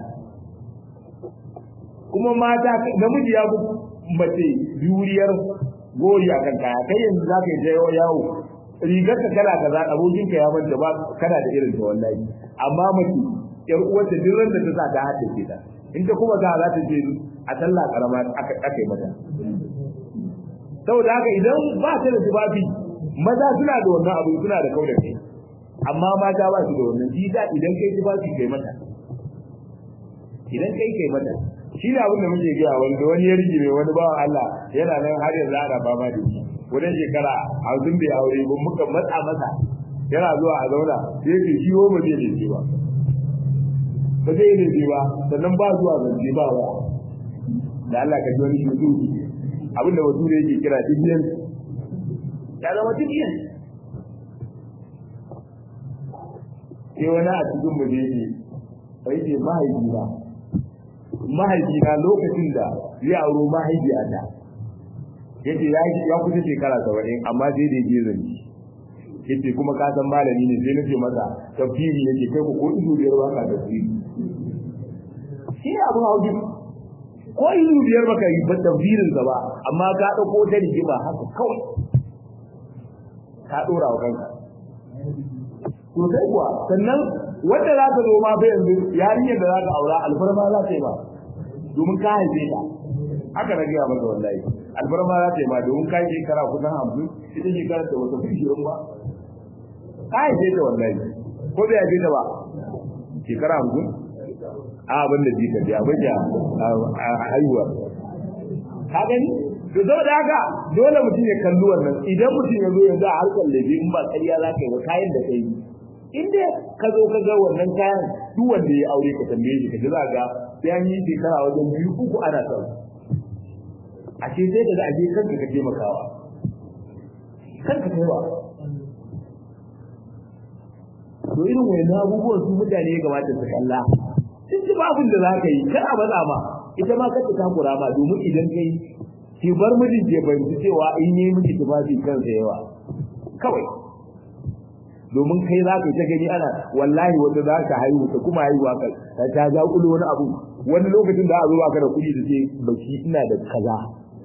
kuma mata namiji ya fi mace juriyar gori akan kaya kai yanzu za ka yi yawo rigar ka kala kaza abokin ka ya manta ba kana da irin ta wallahi amma mace yar uwarta duk ran da ta sa ta hada ke ta in ta kuma za za ta je a sallah karama aka aka yi mata saboda haka idan ba ta da tufafi maza suna da wannan abu suna da kauda kai amma mata ba su da wannan shi da idan kai tufafi kai mata idan kai kai mata shi ne abin da muke gaya wanda wani ya rige wani bawan Allah yana nan har yanzu ana fama da shi wajen shekara hamsin bai aure ba muka matsa masa yana zuwa a zauna sai ce shi ba zai laifi ba ba zai yi laifi ba sannan ba zuwa zance ba wa da Allah ka ji wani shudu abinda wasu ne yake kira dibiyan ya zama dibiyan sai wani a cikin mu ne bai ce mahaifina mahaifina lokacin da ya auro mahaifiyata yace ya ya kusa shekara 70 amma sai da yake zanci yace kuma ka san malami ne sai nace masa tafsiri yake kai ko ido biyar ba ka tafsiri shi ne abu hauji ko ido biyar baka yi ba tafsirin sa ba amma ka dauko ta rigima haka kawai ka dora wa kanka to sai kuwa sannan wanda za ka zo ma bai yanzu yarinyar da za ka aura alfarma za ta yi ba domin ka haife ta haka na gaya maka wallahi alfarma za ta yi ba domin ka yi shekara kusan hamsin ita shekara ta wata kushirin ba ka haife ta wallahi ko bai haife ta ba shekara hamsin a abin da jika biya bai a haihuwa ka gani to saboda haka dole mutum ya kalli wannan idan mutum ya zo yanzu a harkar lebe in ba ƙarya za ka yi ba kayan da ka yi in dai ka zo ka ga wannan kayan duk wanda ya aure ka tambaye shi ka ji za ga sai an yi shekara wajen biyu uku ana son a ce sai ka ga aje kanka ka taimakawa kanka kaiwa to irin wayannan abubuwan su mutane ya kamata su kalla sun ji ba abin da za ka yi kar a matsa ma ita ma kar ta takura ma domin idan kai ki bar mijin ke fahimci cewa in yi miki tufafi kansa yawa kawai domin kai za ka ta gani ana wallahi wanda za ka haihu ta kuma haihuwa ka ta ta ja kulo wani abu wani lokacin da a zo baka da kuɗi da ce baki ina da kaza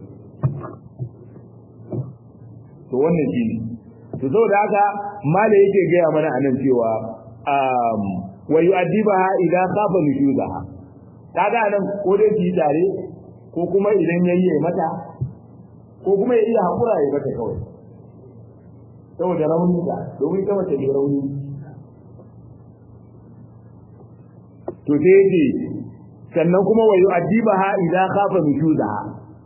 to wannan shi ne to saboda haka mala yake gaya mana anan cewa um wa yu'addibaha idan khafa nushuzaha kaga anan ko dai ki tare ko kuma idan yayi mata ko kuma ya iya hakura ya mata kawai saboda rauni da domin ita mace mai rauni to sai yake sannan kuma wa yu'addibaha idan khafa nushuzaha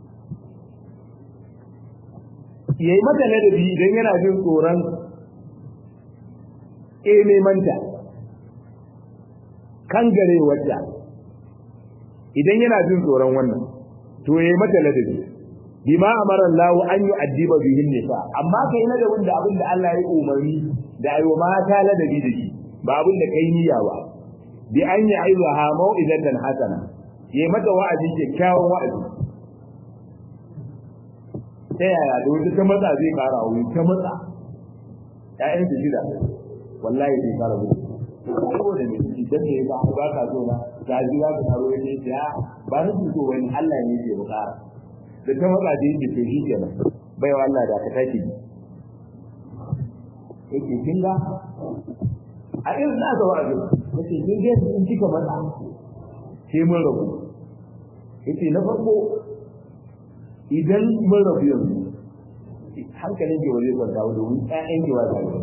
yayi mata ladabi idan yana jin tsoron eh nemanta kan gare wadda idan yana jin tsoron wannan to yayi mata ladabi bima amara Allah an yu'addiba bihin nisa amma kai na da wanda abin da Allah ya umarni da ayo mata ladabi da shi ba abin da kai niyya ba bi an ya'izaha mau'izatan hasana yayi mata wa'azi kyakkyawan wa'azi ta yaya da wata ta matsa zai kara wuri ta matsa ƴaƴan su shida wallahi zai kara wuri saboda me idan da ya ba ba ka so na ga ji za ka taro ne ya ba ni so wani Allah ne ke bukara da ta matsa da yake to shi kenan baiwa Allah da ka tashi yake kin ga a irin na ga wa'azi yace kin ga in kika matsa sai mun rabu yace na farko idan mun rabu yanzu hankalin ke waje kwanta wa domin ƴaƴan ke wa zai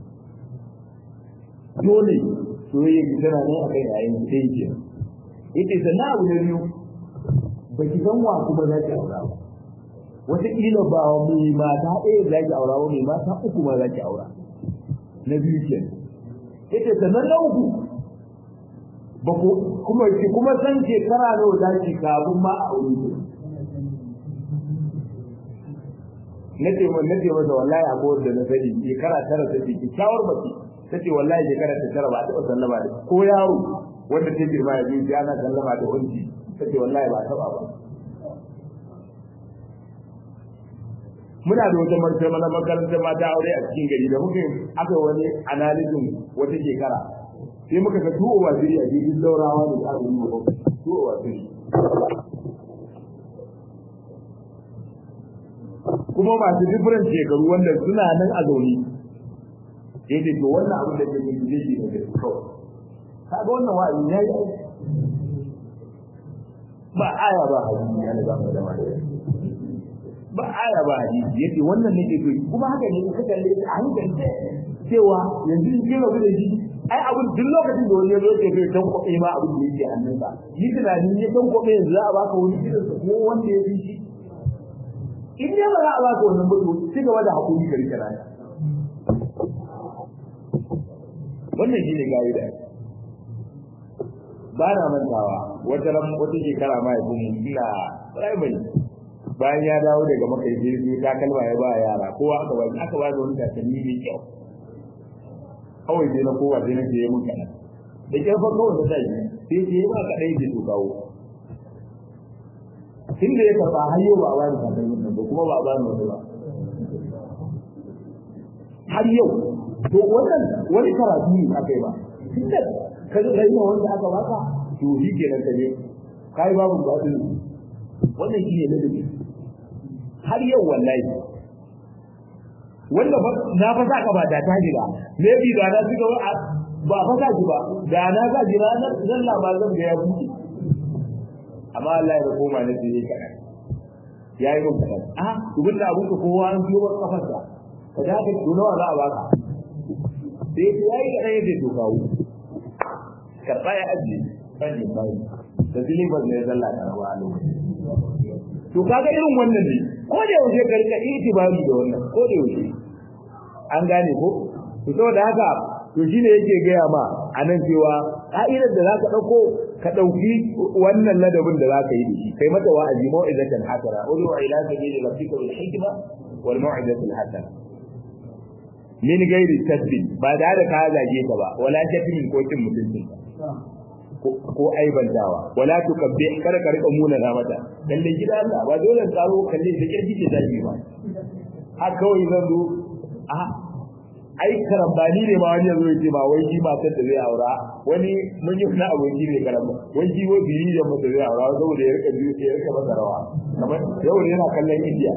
dole soyayya ki tana nan a kan yayin ki dai ke yace sannan abu na biyu ba ki san wa kuma za ki aura ba wataƙila ba mai mata ɗaya za ki aura ba mai mata uku ma za ki aura na biyu ke yace sannan na uku ba ku kuma ki kuma san shekara nawa za ki kafin ma a aure ki nace mun nace masa wallahi abu da na sani shekara tara take ki shawar mace tace wallahi shekara ta tara ba ta sallama da ko yaro wanda ta girma ya ji ana sallama da wanci tace wallahi ba ta ba ba muna da wata martaba mana makarantar mata aure a cikin gari da muke aka wani analysis wata shekara sai muka ga tuwo wa zuri a jirgin daurawa da aka yi wa tuwo wa zuri kuma masu different shekaru wanda suna nan a zaune sai dai to wannan abin da ke yi zai yi da kawai kaga wannan wa'azi ya yi ba aya ba hadisi ya ba mu da wani ba aya ba hadisi yace wannan nake so kuma haka ne ka kalle shi a hankali cewa yanzu in kira da shi ai abin duk lokacin da wani ya zo ke zai dan kwabe ma abin da yake hannunsa yi tunanin ya dan kwabe yanzu za a baka wani irin ko wanda ya fi shi in dai ba za a baka wannan mutu ci gaba da hakuri ka rike rana wannan shi ne gayi da ba na mantawa wata ran wata shekara ma yabi mu ina primary bayan ya dawo daga makai jirgi ta kalma ya ba yara kowa aka ba aka ba da wani takalmi mai kyau kawai sai na kowa sai na je mun kana da kyarfa kawai na tashi sai ce ba kadai da su kawo tun da ya karɓa har yau ba a bani takalmin nan ba kuma ba a bani wani ba har yau to wannan wani karatu ne aka yi ba tun da ka ga yi wanda aka baka to shi ke nan kaje kai babu ba din wannan shi ne ladabi har yau wallahi wanda na fa saka ba da ta jira maybe da na suka ba fa sa ba da na sa jira nan labarin da ya buke amma Allah ya koma na sai kaɗan ya yi mun kaɗan a dubin da abun ka kowa an biyo wani kafarsa ka da ka to nawa za a baka sai ya yi kaɗan yadda to kawo karɓa ya ajiye kan yin bayi da zilibar ne zalla da rawa a lokacin to kaga irin wannan ne ko da yaushe ka rika itibari da wannan ko da yaushe an gane ko to saboda haka to shine yake gaya ma anan cewa ka'idar da zaka dauko ka dauki wannan ladabin da zaka yi da shi kai mata wa'azi mau'izatan hasana udu ila sabili rabbika bil hikma wal mau'izatil hasana min gairi tasbih ba da da ka zage ta ba wala tasbih ko kin mutuncin ko aibantawa wala tukabbi kada ka rika muna na mata lalle gida Allah ba dole tsaro kalle da kirki ce zaki ba har kawai zan zo a ai karambani ne ma wani yazo yace ba wai shi matar da zai aura wani mun yi na aboki ne karamba wai shi wai biri da mata zai aura saboda ya rika biyu ya rika masa rawa kamar yau ne yana kallon India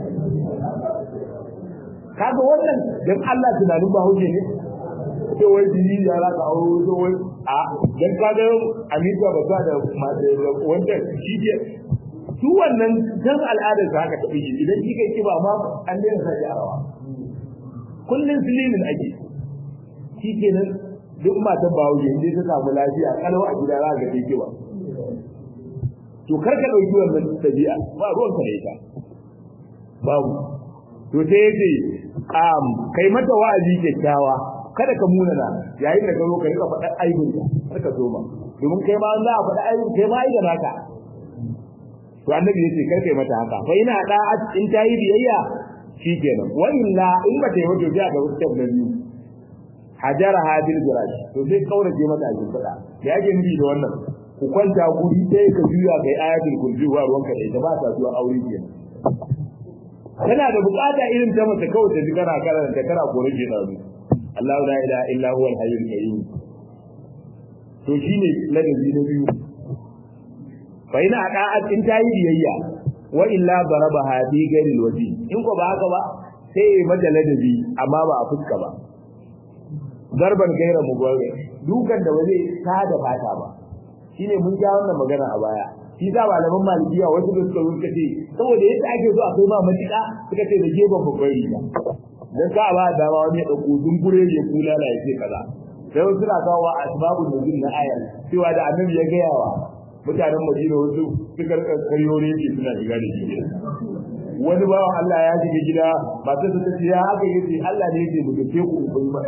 kaga wannan dan Allah tunanin ba huje ne to wai biri ya raka auro to wai a dan kaga Amerika ba ta da wanda shi ke su wannan dan al'adar sa haka tafi idan shi kai kiba ma an daina sa yarawa kullun silimin ake shi kenan duk matan bahaushe inda ta samu lafiya kalau a gida za ka ga kiba to kar ka dauki wannan tabi'a ba ruwan ka da ita babu to sai yace um kai mata wa'azi kyakkyawa kada ka munana yayin da ka zo ka rika faɗa aibin ka kar ka zoma domin kai ma za a faɗa aibin kai ma da naka to annabi yace kar kai mata haka fa ina da in ta yi biyayya shikenan wa illa in ba ta yi wato sai ga wutar da biyu hajara hadil jirash to sai kaurace mata a cikin fada da yake nufi da wannan ku kwanta guri ɗaya ka juya kai ayatul kursi wa ruwanka da ita ba ta zuwa aure kenan kana da bukata irin ta mace kawai ta ji kana karanta kana kore ke da Allah la ilaha illa huwal hayyul qayyum to shine ladabi na biyu fa ina da'at in ta yi biyayya wa illa darabaha bi ghairi alwaji in ko ba haka ba sai mata ladabi amma ba a fuska ba darban gaira mugawai dukan da waje ta da fata ba shine mun ja wannan magana a baya shi za malaman malikiya wasu da suka rubuta ce saboda yadda ake so akwai ma matuƙa suka ce da gefen babban riga dan ka ba da ba wani dauko dungure ya kula la yace kaza sai wasu na kawo wa asbabun nuzul na ayar cewa da annabi ya gaya wa mutanen Madina wasu suka kayyore ne suna shiga da shi wani bawan Allah ya shiga gida matar ta ce ya haka yace Allah ne yake mu dace ku ku ba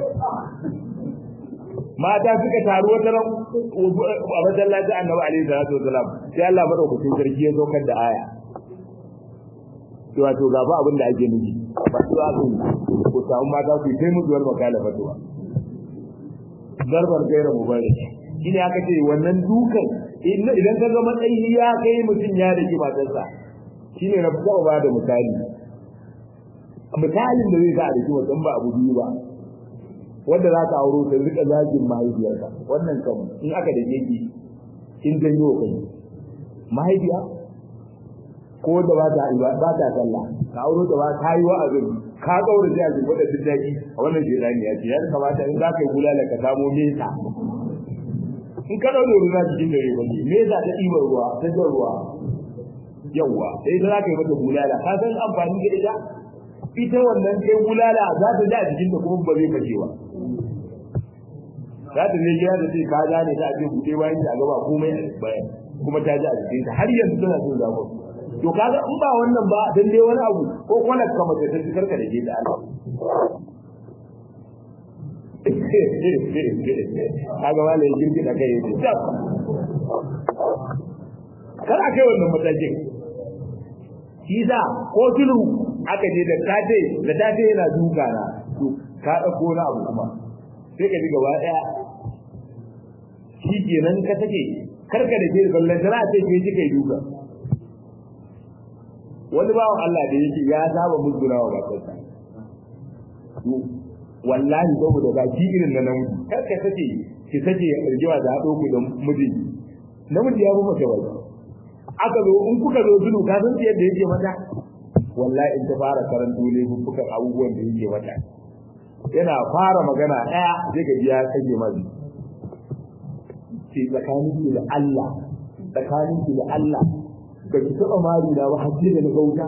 mata suka taru wata ran a masallacin annabi alaihi salatu wasalam sai Allah madaukakin sarki ya saukar da aya cewa to ga ba abin da ake nufi ba su aka ku samu mata ku kai musu wani makala fatuwa zarbar gaira mubarak shi ne aka ce wannan dukan idan ka ga matsayi ya kai mutum ya da matarsa shi ne na fita ba da misali misalin da zai sa a da kiwa ba abu biyu ba wanda za ka auro ta rika zagin mahaifiyarka wannan kan in aka da yake in janyo kai mahaifiya ko da ba ta ba ta sallah ka auro ta ba ta yi wa'azin ka kaura ji a jikin da dindaki a wannan jirani ya ce ya kamata in za ka yi bulala ka samo mesa in ka daure ruwa cikin dare ba mesa ta ɗibar ruwa ta jan ruwa yawwa sai ta za ka yi mata bulala ka san amfani da ita ita wannan kai bulala za ta ji a jikin da kuma ba zai fashe ba za ta je gida da ce ka gane ta ce buɗe bayan ta gaba komai bayan kuma ta ji a jikin ta har yanzu tana jin zafin to kaga in ba wannan ba dan dai wani abu ko kwalar ka mace ta cikar ka da ke da Allah kaga wala ya girgi da kai yace tab kar akai wannan matakin shi za ko tulu aka je da tate da tate yana duka na to ka dauko na abu kuma sai ka ji gaba daya shi kenan ka take karka da ke ballan tana ce ke ji kai duka wani bawan Allah da yake ya saba musguna wa bakarsa to wallahi saboda ba ki irin na namiji karka sake ki sake rigewa da haɗo ku da miji namiji ya fi mace wai aka zo in kuka zo zulu ka san yadda yake mata wallahi in ta fara karanto ne bubbukan abubuwan da yake mata yana fara magana ɗaya sai ka ji ya kage mazi ce tsakanin ki da Allah tsakanin ki da Allah ba ki taɓa mari da ba hajji da na gauta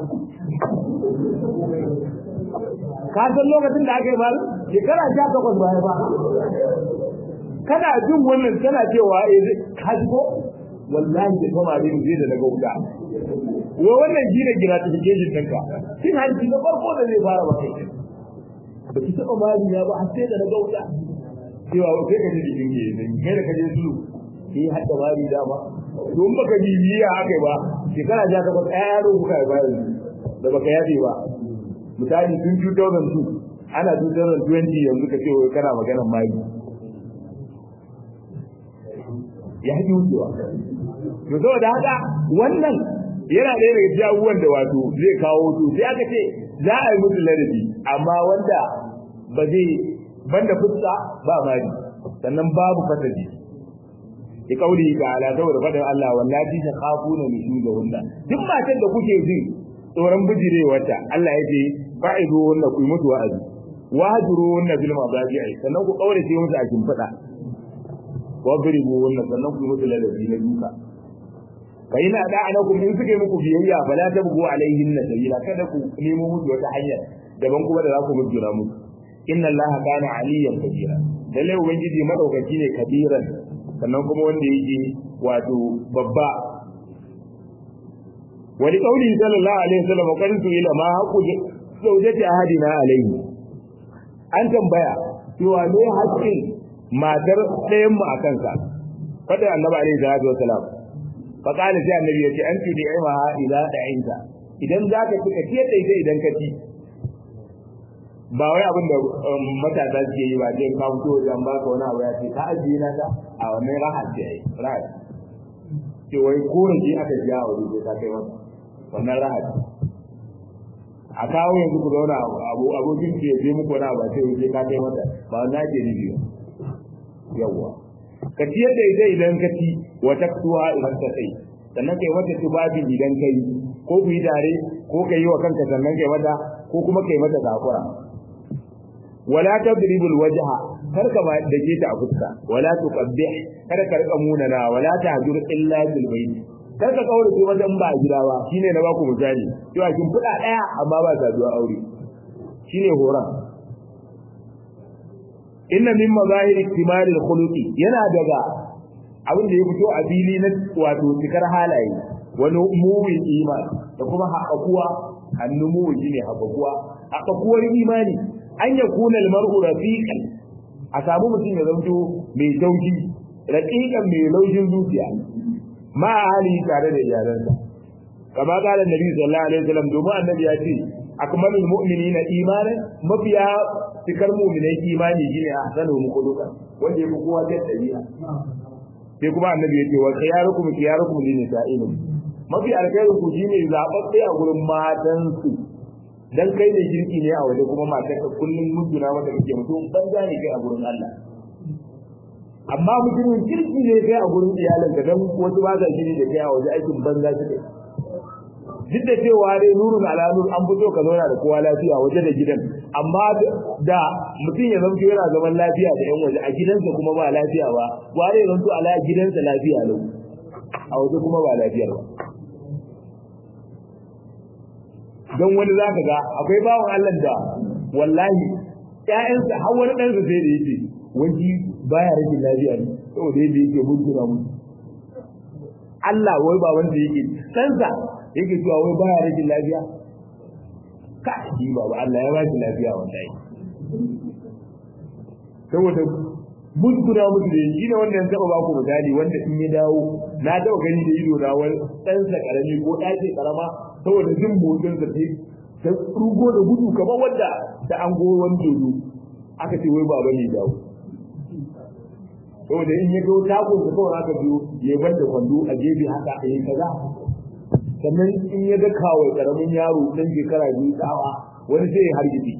ka san lokacin da aka yi mari shekara sha takwas baya ba kana jin wannan tana cewa eh ka ji ko wallahi da kuma abin zai da na gauta wa wannan gina gratification ɗinka cin hanci na farko da zai fara ba kai ba ki taɓa mari na ba har sai da na gauta cewa sai ka ji jikin ke nan kai da ka je su sai hadda mari dama don baka bibiya akai ba shekara ja ka ɗaya yaro kuka yi bayan da baka yafe ba misali tun 2002 ana 2020 yanzu ka ce kana maganar mari ya haƙi wucewa to saboda haka wannan yana ɗaya daga cikin abubuwan da wato zai kawo to sai aka ce za a yi musu ladabi amma wanda ba zai banda fuska ba mari sannan babu fasadi ki kauli ga ala saboda fadin Allah wallahi ta khafuna nushuzahunna duk matan da kuke jin tsoron bijirewarta Allah ya ce fa'idu hunna ku mutu wa'azi wahjuru hunna bil madaji'i sannan ku kaurace musu a kimfada wadribu hunna sannan ku mutu ladabi na duka fa ina da anakum in suke muku biyayya fala tabgu alaihinna sabila kada ku nemo musu wata hanya daban kuma da za ku mujjura musu inna allaha kana aliyan kabira lalle ubangiji madaukaki ne kabiran sannan kuma wanda yake wato babba wani kauli sallallahu alaihi wasallam kan su ila ma haqu zawjati ahadina alaihi an tambaya cewa ne haƙƙin matar ɗayan mu akan sa fada annabi alaihi salatu wasalam fa kana sai annabi yace an tudi aiwa ila da'inta idan zaka tuka ciyar da ita idan ka ci ba wai abin da matasa suke yi ba je ka fito wajen baka wani abu ya ce ka ajiye na ta a wannan rahat ce ai rahat ce wai ko ji aka ji a wuri ka kai mata wannan rahat a kawo yanzu ku zauna abu abokin ke je muku wani abu sai wuce ka kai mata ba wannan ke nufi ba yawwa ka ciyar da ita idan ka ci wa taktuwa idan ka kai sannan kai mata tubabin idan kai ko ku yi tare ko ka yi wa kanka sannan kai mata ko kuma kai mata takura wala tadribu alwajha kar ka ma dake ta a fuska wala tuqabbih kar ka rika munana wala tahjur illa bil bayt kar ka kaure ki wajen ba gida ba shine na baku misali cewa kin fuda daya amma ba saduwa aure shine horan inna min mazahir iktimal alkhuluqi yana daga abin da ya fito a fili na wato cikar halaye wani mumin iman da kuma haƙaƙuwa hannu mumin shine haƙaƙuwa haƙaƙuwar imani an ya kuna almar'u rafiqan a samu mutum ya zanto mai taushi raqiqan mai laushin zuciya ma hali tare da iyalansa kama kala nabi sallallahu alaihi wasallam domin annabi ya ce akmalul mu'minina imanan mafiya cikar mu'minai imani shine ahsanu khuluqan wanda yafi kowa da dabi'a sai kuma annabi ya ce wa khiyarukum khiyarukum lin nisa'in mafi alkhairu ku shine zababbe a gurin matan su dan kai ne girki ne a waje kuma matar ka kullun mujuna mata kake mutum banza ne kai a gurin Allah amma mutumin kirki ne kai a gurin iyalin ka dan wasu ba za shi ne da kai a waje aikin banza suke duk da cewa dai nurun ala nur an fito ka zauna da kowa lafiya waje da gidan amma da mutum ya zanto yana zaman lafiya da yan waje a gidansa kuma ba lafiya ba ware ya zanto ala gidansa lafiya lau a waje kuma ba lafiyar ba don wani za ka ga akwai bawan Allah da wallahi ƴaƴansa har wani ɗansa sai da yake wani baya rage lafiya ne saboda yadda yake mutuna mu Allah wai ba wanda yake ɗansa yake cewa wai baya rage lafiya ka shi ba ba Allah ya ba shi lafiya wallahi saboda mutuna musu da shi ne wanda ya taɓa ba ku misali wanda in ya dawo na taɓa gani da ido na wani ɗansa ƙarami ko ɗaki ƙarama saboda jin motsin da ta ta rugo da gudu kamar wanda ta an go wani dodo aka ce wai baba ne dawo saboda in ya ga takon sa kawai aka biyo ya bar da kwando a gefe haka a yi kaza sannan in ya ga kawai karamin yaro dan shekara biyu tsawa wani sai ya hargitsi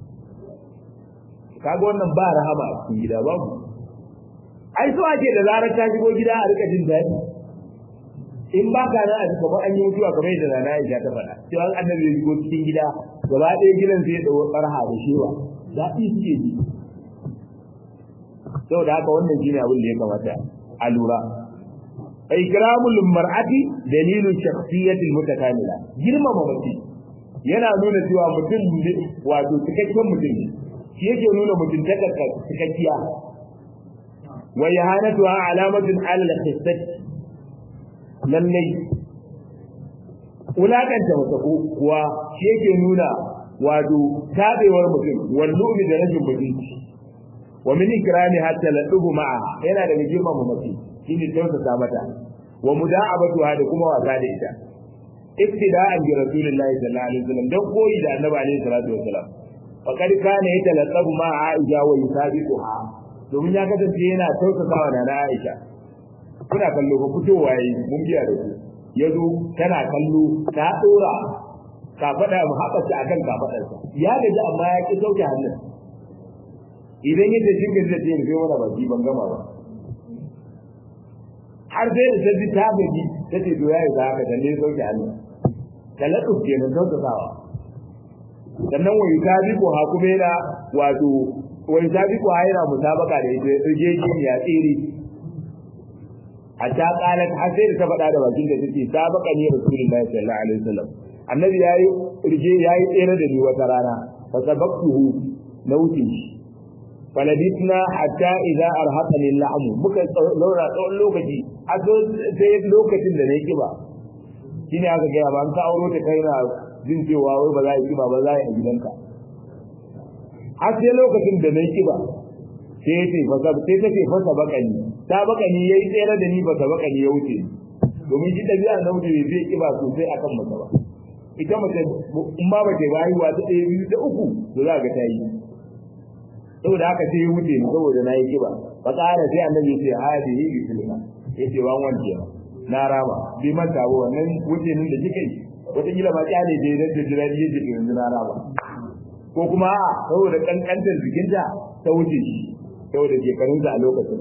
kaga wannan ba rahama a cikin gida babu ai so ake da zarar ta shigo gida a rika jin daɗi in ba ka nan a ji kamar an yi mutuwa kamar yadda rana Aisha ta faɗa cewa annabi ya shigo cikin gida gaba ɗaya gidan sai ya ɗau ɓarha da shewa daɗi suke ji saboda haka wannan shine abin da ya kamata a lura ikramul mar'ati dalilu shakhsiyatil mutakamila girmama mace yana nuna cewa mutum wato cikakken mutum ne shi yake nuna mutum ta cikakkiya wa yahanatuha alamatun ala al-khissati lallai wulakanta mace kuwa shi yake nuna wato tabewar mutum wallu'mi da rajin mutunci wa min ikrami hatta laduhu ma'a yana daga girmama mace shine tausasa mata wa muda'abatuha da kuma wasa da ita iktida'an bi rasulillahi sallallahu alaihi wasallam dan koyi da annabi alaihi salatu wasallam faqad kana yatalaqabu ma aisha wa yusabiquha domin ya kasance yana tausasawa na Aisha kuna kallo ba fitowa yayi mun biya da ku yazo tana kallo ta dora ka fada mu haɓata akan ka fadarsa ya gaji amma ya ki sauke hannun idan yadda jirgin zai ce rufe wani baki ban gama ba har sai da sabbi ta gaji ta ce to yayi za ka dalle sauke hannu talatu kenan sauƙaƙawa sannan wai sabi ko ha kuma yana wato wai sabi ko yana musabaka da ita rigeji ya tsiri a ta qalat har sai da ta faɗa da bakin da take sabaka ne rasulullahi sallallahu alaihi wasallam annabi yayi rige yayi tsere da ni wata rana fa sabaqtuhu na wuce shi falabitna hatta idza arhaqani al'amu muka zauna tsawon lokaci a sai lokacin da na yi kiba shine aka gaya ba an ka auro ta kai na jin cewa wai ba za a yi kiba ba za a yi a gidanka har sai lokacin da na yi kiba sai ya ce fasa sai ta ce fasa bakani ta bakani ya yi tsere da ni fasa bakani ya wuce domin shi ɗabi'a na wuce bai zai kiba sosai akan mace ba ita mace in ba mace ba haihuwa ta ɗaya biyu ta uku to za ga ta yi saboda haka sai ya wuce ni saboda na yi kiba fa ƙara sai annabi ya ce hadihi bi tilka yace wan wanke na rama bi manta ba wannan wuce nin da kike wata kila ma kyale dai da jira ne yake yanzu na rama ko kuma a saboda kankantar jikinta ta wuce shi saboda shekarun a lokacin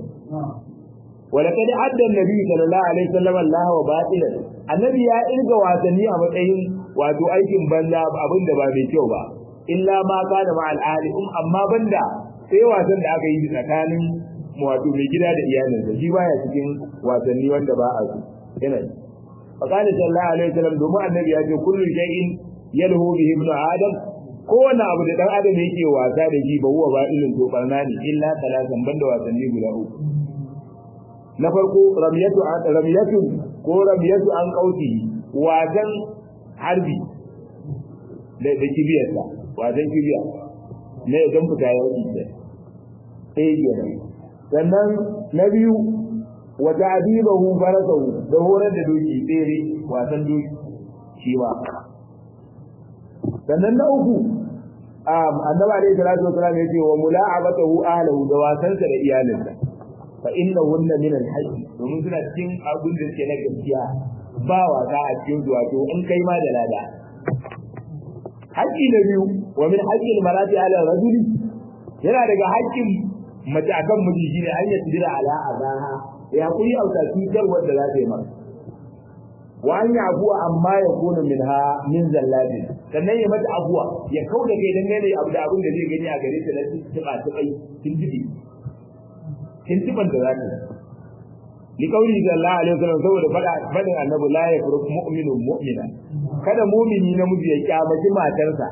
ولقد عدى النبي صلى الله عليه وسلم الله وباطلا annabi ya irga wasanni a matsayin wato aikin banza abin da ba mai kyau ba illa ma kana ma al'alim amma banda sai wasan da aka yi tsakanin wato mai gida da iyalinsa shi baya cikin wasanni wanda ba a so yana fa kana sallallahu alaihi wasallam domin annabi ya ce kullu shay'in yalhu bihi ibn adam kowane abu da dan adam yake wasa da shi ba huwa ba ilin to barna ne illa talatan banda wasanni guda uku na farko ramiyatu ramiyatu ko ramiyatu an kauti wasan harbi da da kibiyarsa wasan kibiya ne idan fita ya wuce sai kenan sannan na biyu wa ta'dibahu farasahu da horar da doki tsere wasan doki shi ma sannan na uku um annabi alayhi salatu wasallam yace wa mula'abatahu ahlihi da wasansa da iyalinsa fa innahunna min al-hajj domin suna cikin abin da suke na gaskiya ba wasa a cikin zuwa to in kai ma da lada haƙƙi na biyu wa min haqqil marati ala rajuli yana daga haƙƙin mace akan miji shine an yi tijira ala azaha ya kuri auta cutar wanda za ta yi masa wa an yi abuwa amma ya kona min ha min zallabi sannan ya mata abuwa ya kau da kai dangane abu da abin da zai gani a gare ta na tuba tubai tintibi tintiban da za ta li kauli sallallahu alaihi wasallam saboda fada fadin annabi la yafruq mu'minun mu'mina kada mu'mini namiji ya kyamaci matarsa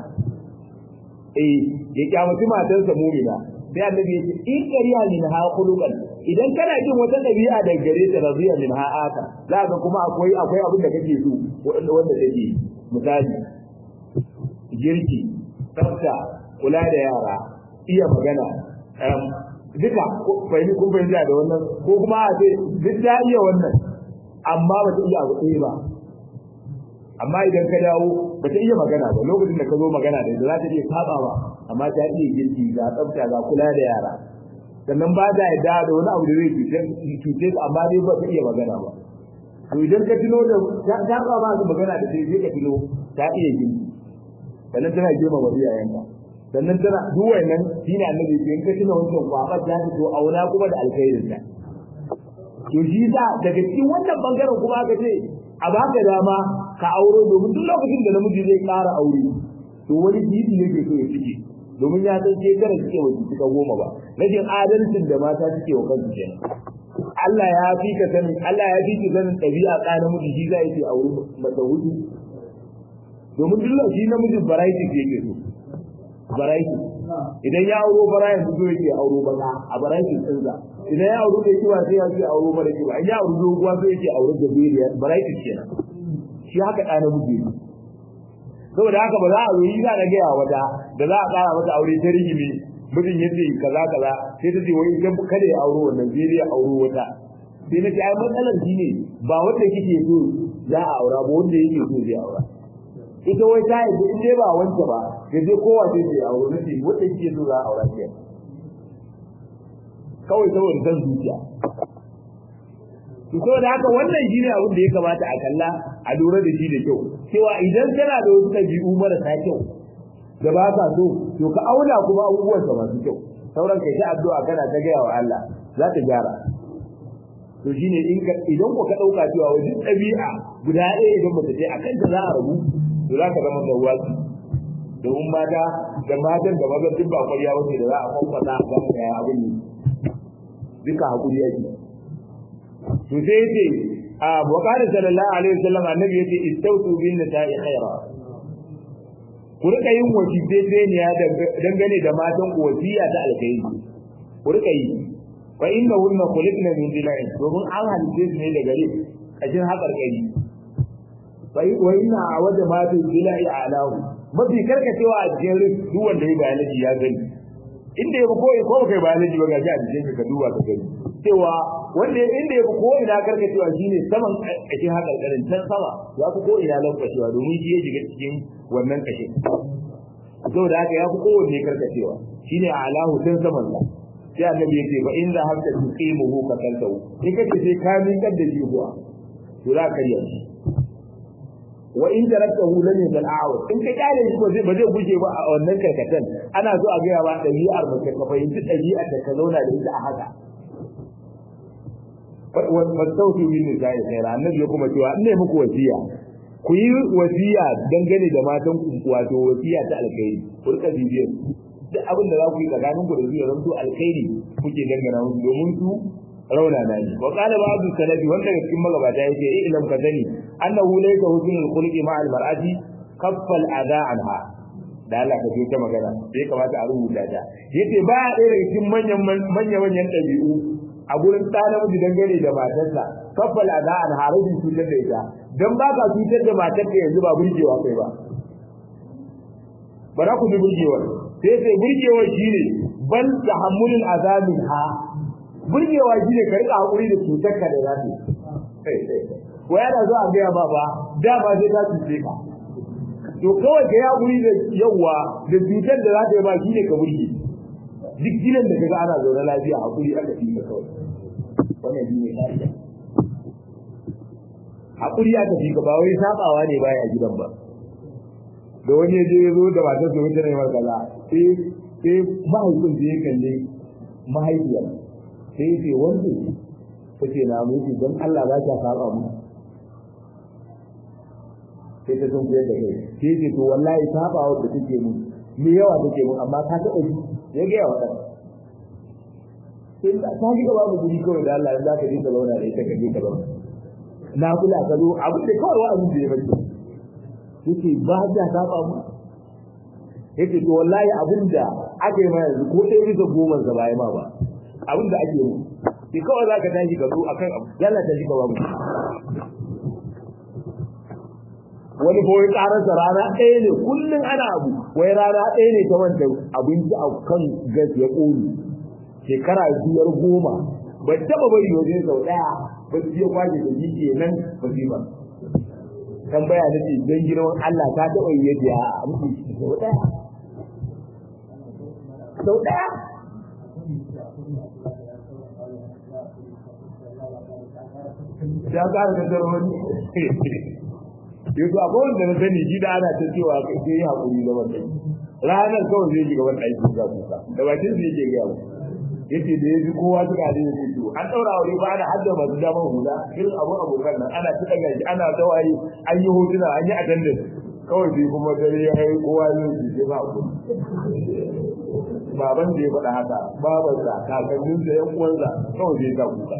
eh ya kyamaci matarsa mu'mina sai annabi ya ce in kariya min ha khuluqan idan kana jin wata dabi'a da gare ta rabiya min ha aka za ka kuma akwai akwai abin da kake so wanda wanda take misali girki tsafta kula da yara iya magana duka bai kun fahimta da wannan ko kuma a ce duk ta iya wannan amma ba ta iya abu ɗaya ba amma idan ka dawo ba ta iya magana ba lokacin da ka zo magana da ita za ta iya saba ba amma ta iya girki ga tsafta ga kula da yara sannan ba ta yadda da wani abu da zai cuce su amma dai ba ta iya magana ba to idan ka tuno da ta ba ba su magana da sai ka tuno ta iya girki sannan tana girma wa iyayenka sannan tana duk wannan shine annabi in ka tuna wancan kwabar ta to auna kuma da alkhairin ta to shi da daga cikin wannan bangaren kuma aka ce a baka dama ka auro domin duk lokacin da namiji zai ƙara aure to wani gidi ne ke so ya cike domin ya san shekara suke wa cika goma ba rashin adalcin da mata suke wa kansu kenan Allah ya fi ka sanin Allah ya fi ka sanin ɗabi'a ka namiji shi za ce a wurin mata hudu domin duk shi namijin variety ke yake so variety idan ya auro bara yanzu zo yake auro baka a variety tsinza idan ya auro da kiwa sai ya ce auro mara kiwa in ya auro doguwa sai yake auro da beriya variety kenan shi haka ɗa namiji ne saboda haka ba za a zo yi za a gaya wata da za a ƙara mata aure ta rigimi mutum ya ce kaza kaza sai ta ce wai idan kada ya auro wannan sai dai ya auro wata sai na ce ai matsalar shi ne ba wanda kike so za a aura ba wanda yake so zai aura ita wai ta yi in dai ba wanda ba ya je kowa sai zai auro na ce wanda kike so za a aura ke kawai saboda san zuciya to saboda haka wannan shine abin da ya kamata a kalla a lura da shi da kyau cewa idan kana da wasu ɗabi'u marasa kyau da ba ka so to ka auna kuma abubuwan sa masu kyau sauran kai ta addu'a kana ta gaya wa Allah za ta gyara to shine in ka idan ko ka dauka cewa wajen ɗabi'a guda ɗaya idan ba ta je akan ta za a rabu to za ka zama da wasi domin mata da matan da mazan duk ba kwariya wace da za a kwakwata a kan ya abin ne duka hakuri yake to sai yace a buƙatar sallallahu alaihi wasallam annabi yace istautu bin nisa'i khaira ku rika yin wasiyya dangane da matan ku wasiya ta alkhairi ku rika yi fa innahunna khuliqna min dila'in domin an halice su ne da gare kashin haƙar kai fa wa inna awada ma fi dila'i alahu mafi karkacewa a cikin rin duk wanda ya biology ya gani inda ya ko ko kai biology ba ga ji a cikin ka duba ka gani cewa wanda inda ya ko ina karkacewa shine saman kashin haƙar karin can sama ya fi ko ina lankashewa domin shi ya shiga cikin wannan kashin saboda haka ya fi kowanne karkacewa shine alahu tun saman sa sai annabi ya ce fa in za habta tuqimuhu ka kaltahu in kace sai ka min da shi kuwa to za ka yi wa in taraktahu lam yakal a'wa in ka kare shi ba zai ba zai guje ba a wannan karkatan ana so a ga ba dabi'ar mace ka fahimci dabi'ar da ka zauna da ita a haka fasautu min nisa'i khaira annabi ya kuma cewa in ne muku wasiya ku yi wasiya dangane da matan ku wato wasiya ta alkhairi ku rika bibiyar duk abin da za ku yi tsakanin ku da zuwa zan to alkhairi kuke dangana musu domin su rauna na ni wa qala ba'du salafi wanda daga cikin magabata yake eh ilam ka sani annahu laysa husnul khuluqi ma'al mar'ati kaffal adha anha da Allah ka ce ta magana sai kamata a rubuta ta yace ba ɗaya daga cikin manyan manyan manyan ɗabi'u a gurin ɗa namiji dangane da matarsa kaffal adha anha rubin cutar da ita dan ba ka cutar da matarka yanzu ba burgewa kai ba ba za ku ji burgewar sai sai burgewa shine bal tahammulul azabin ha burgewa shine ka rika hakuri da cutar ka da zafi ko yana zo a gaya ba ba da ba sai ta cuce ka to kawai ka hakuri da yawa da cutar da za ta yi ba shine ka burge duk gidan da kaga ana zaune lafiya hakuri aka fi ka kawai wannan shine kariya hakuri aka fi ka ba wai sabawa ne baya gidan ba da wani ya je ya zo da matar da wuce ne markaza sai sai mahaifin da ya kalle mahaifiyar sai ya ce wanda ta ce na mutu don Allah za ta saba mu sai ta sun kuyar da kai sai ya ce to wallahi saba wadda take mu me yawa take mu amma ka taɓa ji ya gaya wa ɗan sai ta ji gaba mu guri kawai da Allah za ka je ka zauna da ita ka je ka zauna na kula ka zo abin da kawai wa'azin da ya bace yake ba ta saba mu yake to wallahi abinda aka yi ma yanzu ko ɗaya bisa goma sa ba ma ba abinda ake yi ki kawai zaka tashi ka zo akan abu yalla ta shi ka ba mu wani ko karasa rana ɗaya ne kullum ana abu wai rana ɗaya ne ta wanda abinci a kan gas ya ƙone shekara biyar goma ba taɓa bari wajen sau ɗaya ba su je kwaje da jiki nan ba su ba tambaya na ce don girman Allah ta taɓa yi yadda ya mutu sau ɗaya. Sau ɗaya? Ya ƙara da zarwani. Yanzu a kowane da na sani shi da ana ta cewa sai yi haƙuri da wannan. Ranar kawai zai shiga wani aiki ga kusa. Da bakin su yake gaya yake da yaji kowa suka da yake to an daura aure ba ana hadda masu daman hula irin abun abokan nan ana ta daga shi ana tawaye an yi hotuna an yi attendance kawai sai kuma dare ya kai kowa ne su ce ba ku baban da ya faɗa haka babansa kakanninsa yan uwansa kawai sai ka kuka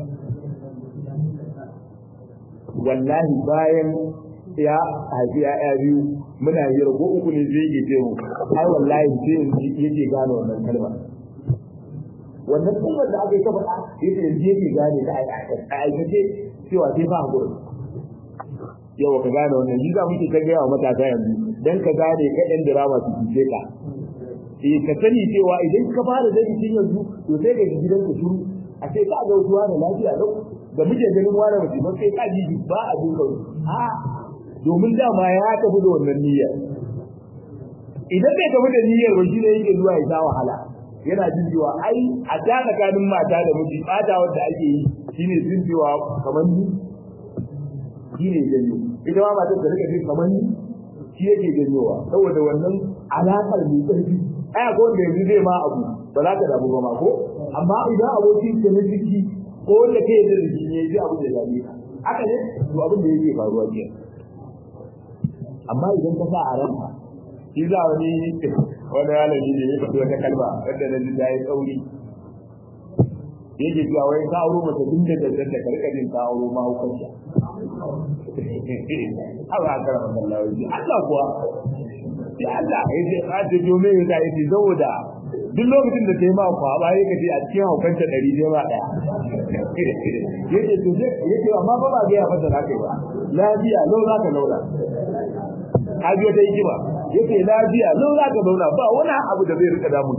wallahi bayan ya haifi ya'ya biyu muna yi rago uku ne zai yi mu ai wallahi sai yanzu yake gane wannan kalma wannan kalmar da aka yi ta faɗa yake yanzu yake gane ta a aikace cewa sai ba hakuri yau ka gane wannan yi za muke ta gaya wa matasa yanzu dan ka gane ka ɗan dirama su fice ka eh ka sani cewa idan ka fara zai tun yanzu to sai ka gidan ka shuru a sai ka ga wutuwa da lafiya lau da muke ganin wani mutum ba sai ka ji ba a duka a domin dama ya tafi da wannan niyyar idan bai tafi da niyyar ba shi ne yake zuwa ya sha wahala yana jin cewa ai a ta tsakanin mata da miji bata wanda ake yi shine jin cewa kamar ni shi ne janyo ita ma matar da rika jin kamar ni shi yake janyowa saboda wannan alaƙar mai ƙarfi ai akwai wanda yanzu zai ma abu ba za ka damu ba ma ko amma idan abokin ka na jiki ko wanda kai da jiki ne ji abu da ya dame ka haka ne to abin da yake faruwa ke amma idan ka sa a ranka shi za wani wani malami ne ya faɗi wata kalma wanda na ji yi tsauri yake cewa wai ka auro mace tun da daddar da karka jin ka auro ma hukunta Allah ka rahama Allah wai Allah kuwa ya Allah ya ce ka ce jo mai da yake saboda duk lokacin da kai ma kwa ba yake ce a cikin hukunta ɗari ne ba daya yake to yake amma ba ba ga ya fata kai ba lafiya lau za ka laura haji wata hikima yake lafiya lau za ka zauna ba wani abu da zai rika damun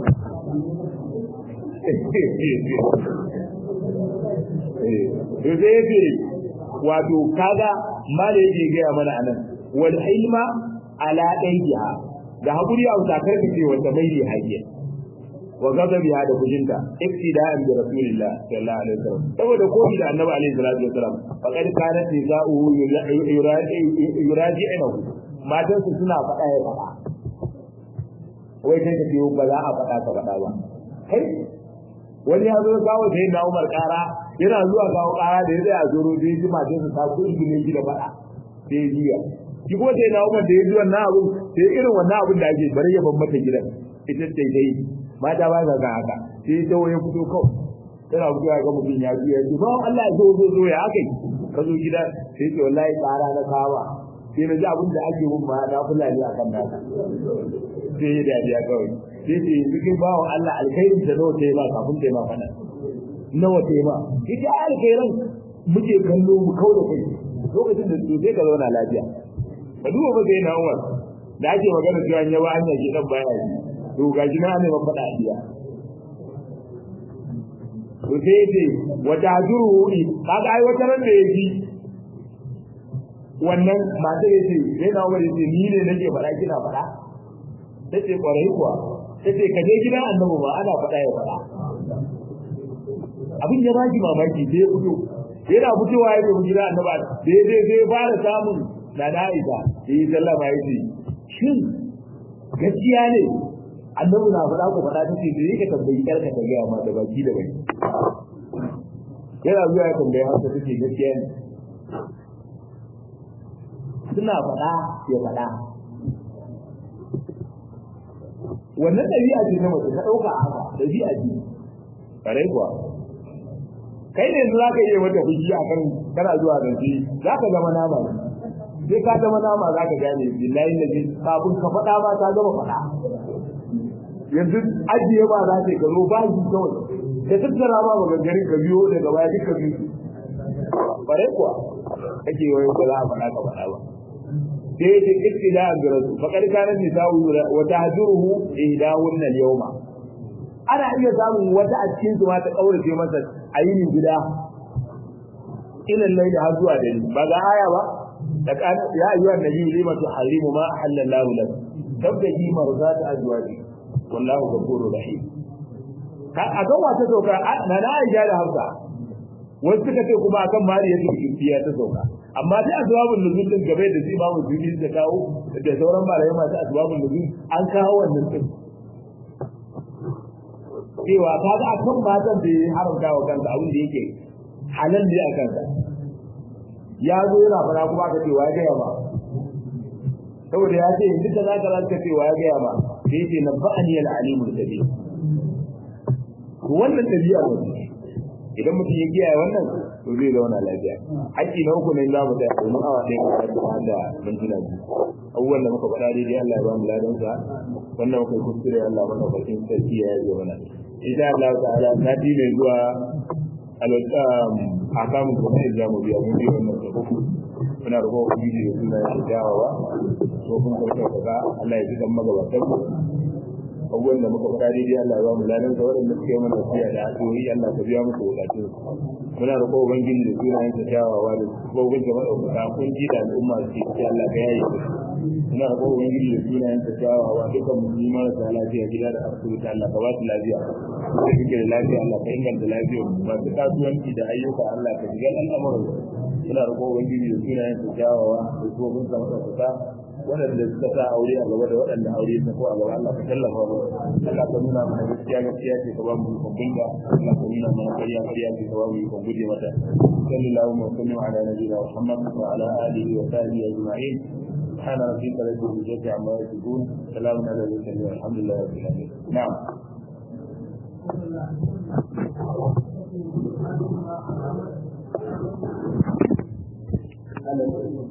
to sai yake wato kaga mala yake gaya mana anan wal ilma ala dayha da hakuri a takar ka ce wanda mai ne hajiya wa ghadabiha da kujinta iktida'an bi rasulillah sallallahu alaihi wasallam saboda koyi da annabi alaihi salatu wasallam faqad kanat nisa'uhu yuraji'uhu matansu suna faɗa ya faɗa wai kai ka biyo ba za a faɗa ka faɗa ba kai wani ya zo kawo sai na Umar ƙara yana zuwa kawo ƙara da ya tsaya zoro da ya ji matansa ta kurgi ne gida faɗa sai ya jiya shi kuma sai na Umar da ya ji wannan abu sai irin wannan abun da ake bari ya ban mata gidan ita ce dai mata ba sa kan haka sai ya tawo ya fito kawai yana fito ya ga mutum ya ji ya ce ba Allah ya zo zo zo ya haka ka zo gida sai ce wallahi ƙara na kawa sai na ji abin da ake mun ma na kula ne akan naka sai ya dariya kawai sai ce cikin bawan Allah alkhairin da nawa ta yi ba kafin ta yi ma fana nawa ta yi ma ita alkhairan muke kallo mu kau da kai lokacin da su sai ka zauna lafiya ka duba ba sai na Umar da ake magana cewa an yaba hanya ke dan baya yi to ga shi na ne ban faɗa a biya to sai ce wata hajuru kaga ai wata ran da yake wannan mata ya ce sai na wani ce ni ne nake faɗa kina faɗa ta ce ƙwarai kuwa ta ce ka je gidan annabi ba ana faɗa ya faɗa abin ya baki mamaki sai ya fito yana fitowa ya ce gidan annabi da ya je sai fara samun na na'isa da yi sallama ya ce shin gaskiya ne annabi na faɗa ku faɗa ta ce da yake tambayi ƙarka ta gaya ma da baki da baki yana zuwa ya tambayi hausa ta ce gaskiya ne suna faɗa ya faɗa wannan ɗabi'a ce na mace ka ɗauka a haka ɗabi'a ce kare kuwa kai ne za ka iya mata fushi a kan kana zuwa da shi za ka zama nama sai ka zama nama za ka gane billahi da kafin ka faɗa ma ta zama faɗa yanzu ajiye ba za ka zo ba shi kawai ka tattara ma maganganun ka biyo daga baya duka biyu kare kuwa kake wai ba za a faɗa ka faɗa ba sai yake ittida an rasul faqad kana nisa'u wa tahjuruhu ihdahunna al-yawma ana iya samun wata a cikin su ma ta kaurace masa a yinin gida ila layli har zuwa dare ba ga aya ba da kan ya ayyuhan nabiyyu lima tuharrimu ma halallahu lak tabtaji marzat azwaji wallahu ghafurur rahim ka akan wata sauka na na aisha da hafsa wasu suka ce kuma akan mariya ta kifiya ta sauka amma sai asbabun nuzul din gabe da sai babu zubi da kawo da sauran malamai masu asbabun nuzul an kawo wannan din cewa kaga akan matan da ya haramta wa kansa abin da yake halal ne a kansa ya zo yana fara kuma aka ce wa ya gaya ba saboda ya ce yanzu da zaka zaka ce wa ya gaya ma sai yace na ba'ani al-alimul kabir wannan tabi'a ne idan mutum ya kiyaye wannan to zai zauna lafiya haƙƙi na uku ne za mu tsaya domin awa ɗaya ka da da mintuna biyu abubuwan da muka faɗa daidai Allah ya ba mu ladan sa wannan muka yi kuskure Allah mana bakin sarki ya yi mana insha Allah ta'ala sati mai zuwa alwasam akamun kuma ne za mu biya mun biya wannan da uku muna roƙo ubangiji da suna ya dawowa ko kun karɓa kaza Allah ya ji kan magabatan mu abubuwan da muka faɗa daidai Allah ya ba mu ladan sa waɗanda suka yi mana wasiya da addu'o'i Allah ka biya musu bukatun muna roƙo ubangiji da sunayen sa kyawawa da gobin da madaukaka kun ji da al'umma su ce Allah ka yaye su muna roƙo ubangiji da sunayen sa kyawawa dukkan musulmi marasa lafiya gida da asibiti Allah ka ba su lafiya da suke da lafiya Allah ka inganta lafiyar masu kasuwanci da ayyuka Allah ka shiga al'amuran muna roƙo ubangiji da sunayen sa kyawawa da gobin da madaukaka waɗanda suka sa aure a gaba da waɗanda aure ta ko a gaba Allah ka tallafa mu Allah ka nuna mana gaskiya gaskiya ce ka ba mu ikon binga Allah ka nuna mana ƙarya ƙarya ce ka ba mu ikon guje mata sallallahu alaihi wa sallam ala nabiyina Muhammad wa ala alihi wa sahbihi ajma'in سبحان ربك رب العزة عما يصفون سلام على المرسلين والحمد لله رب العالمين نعم Thank you.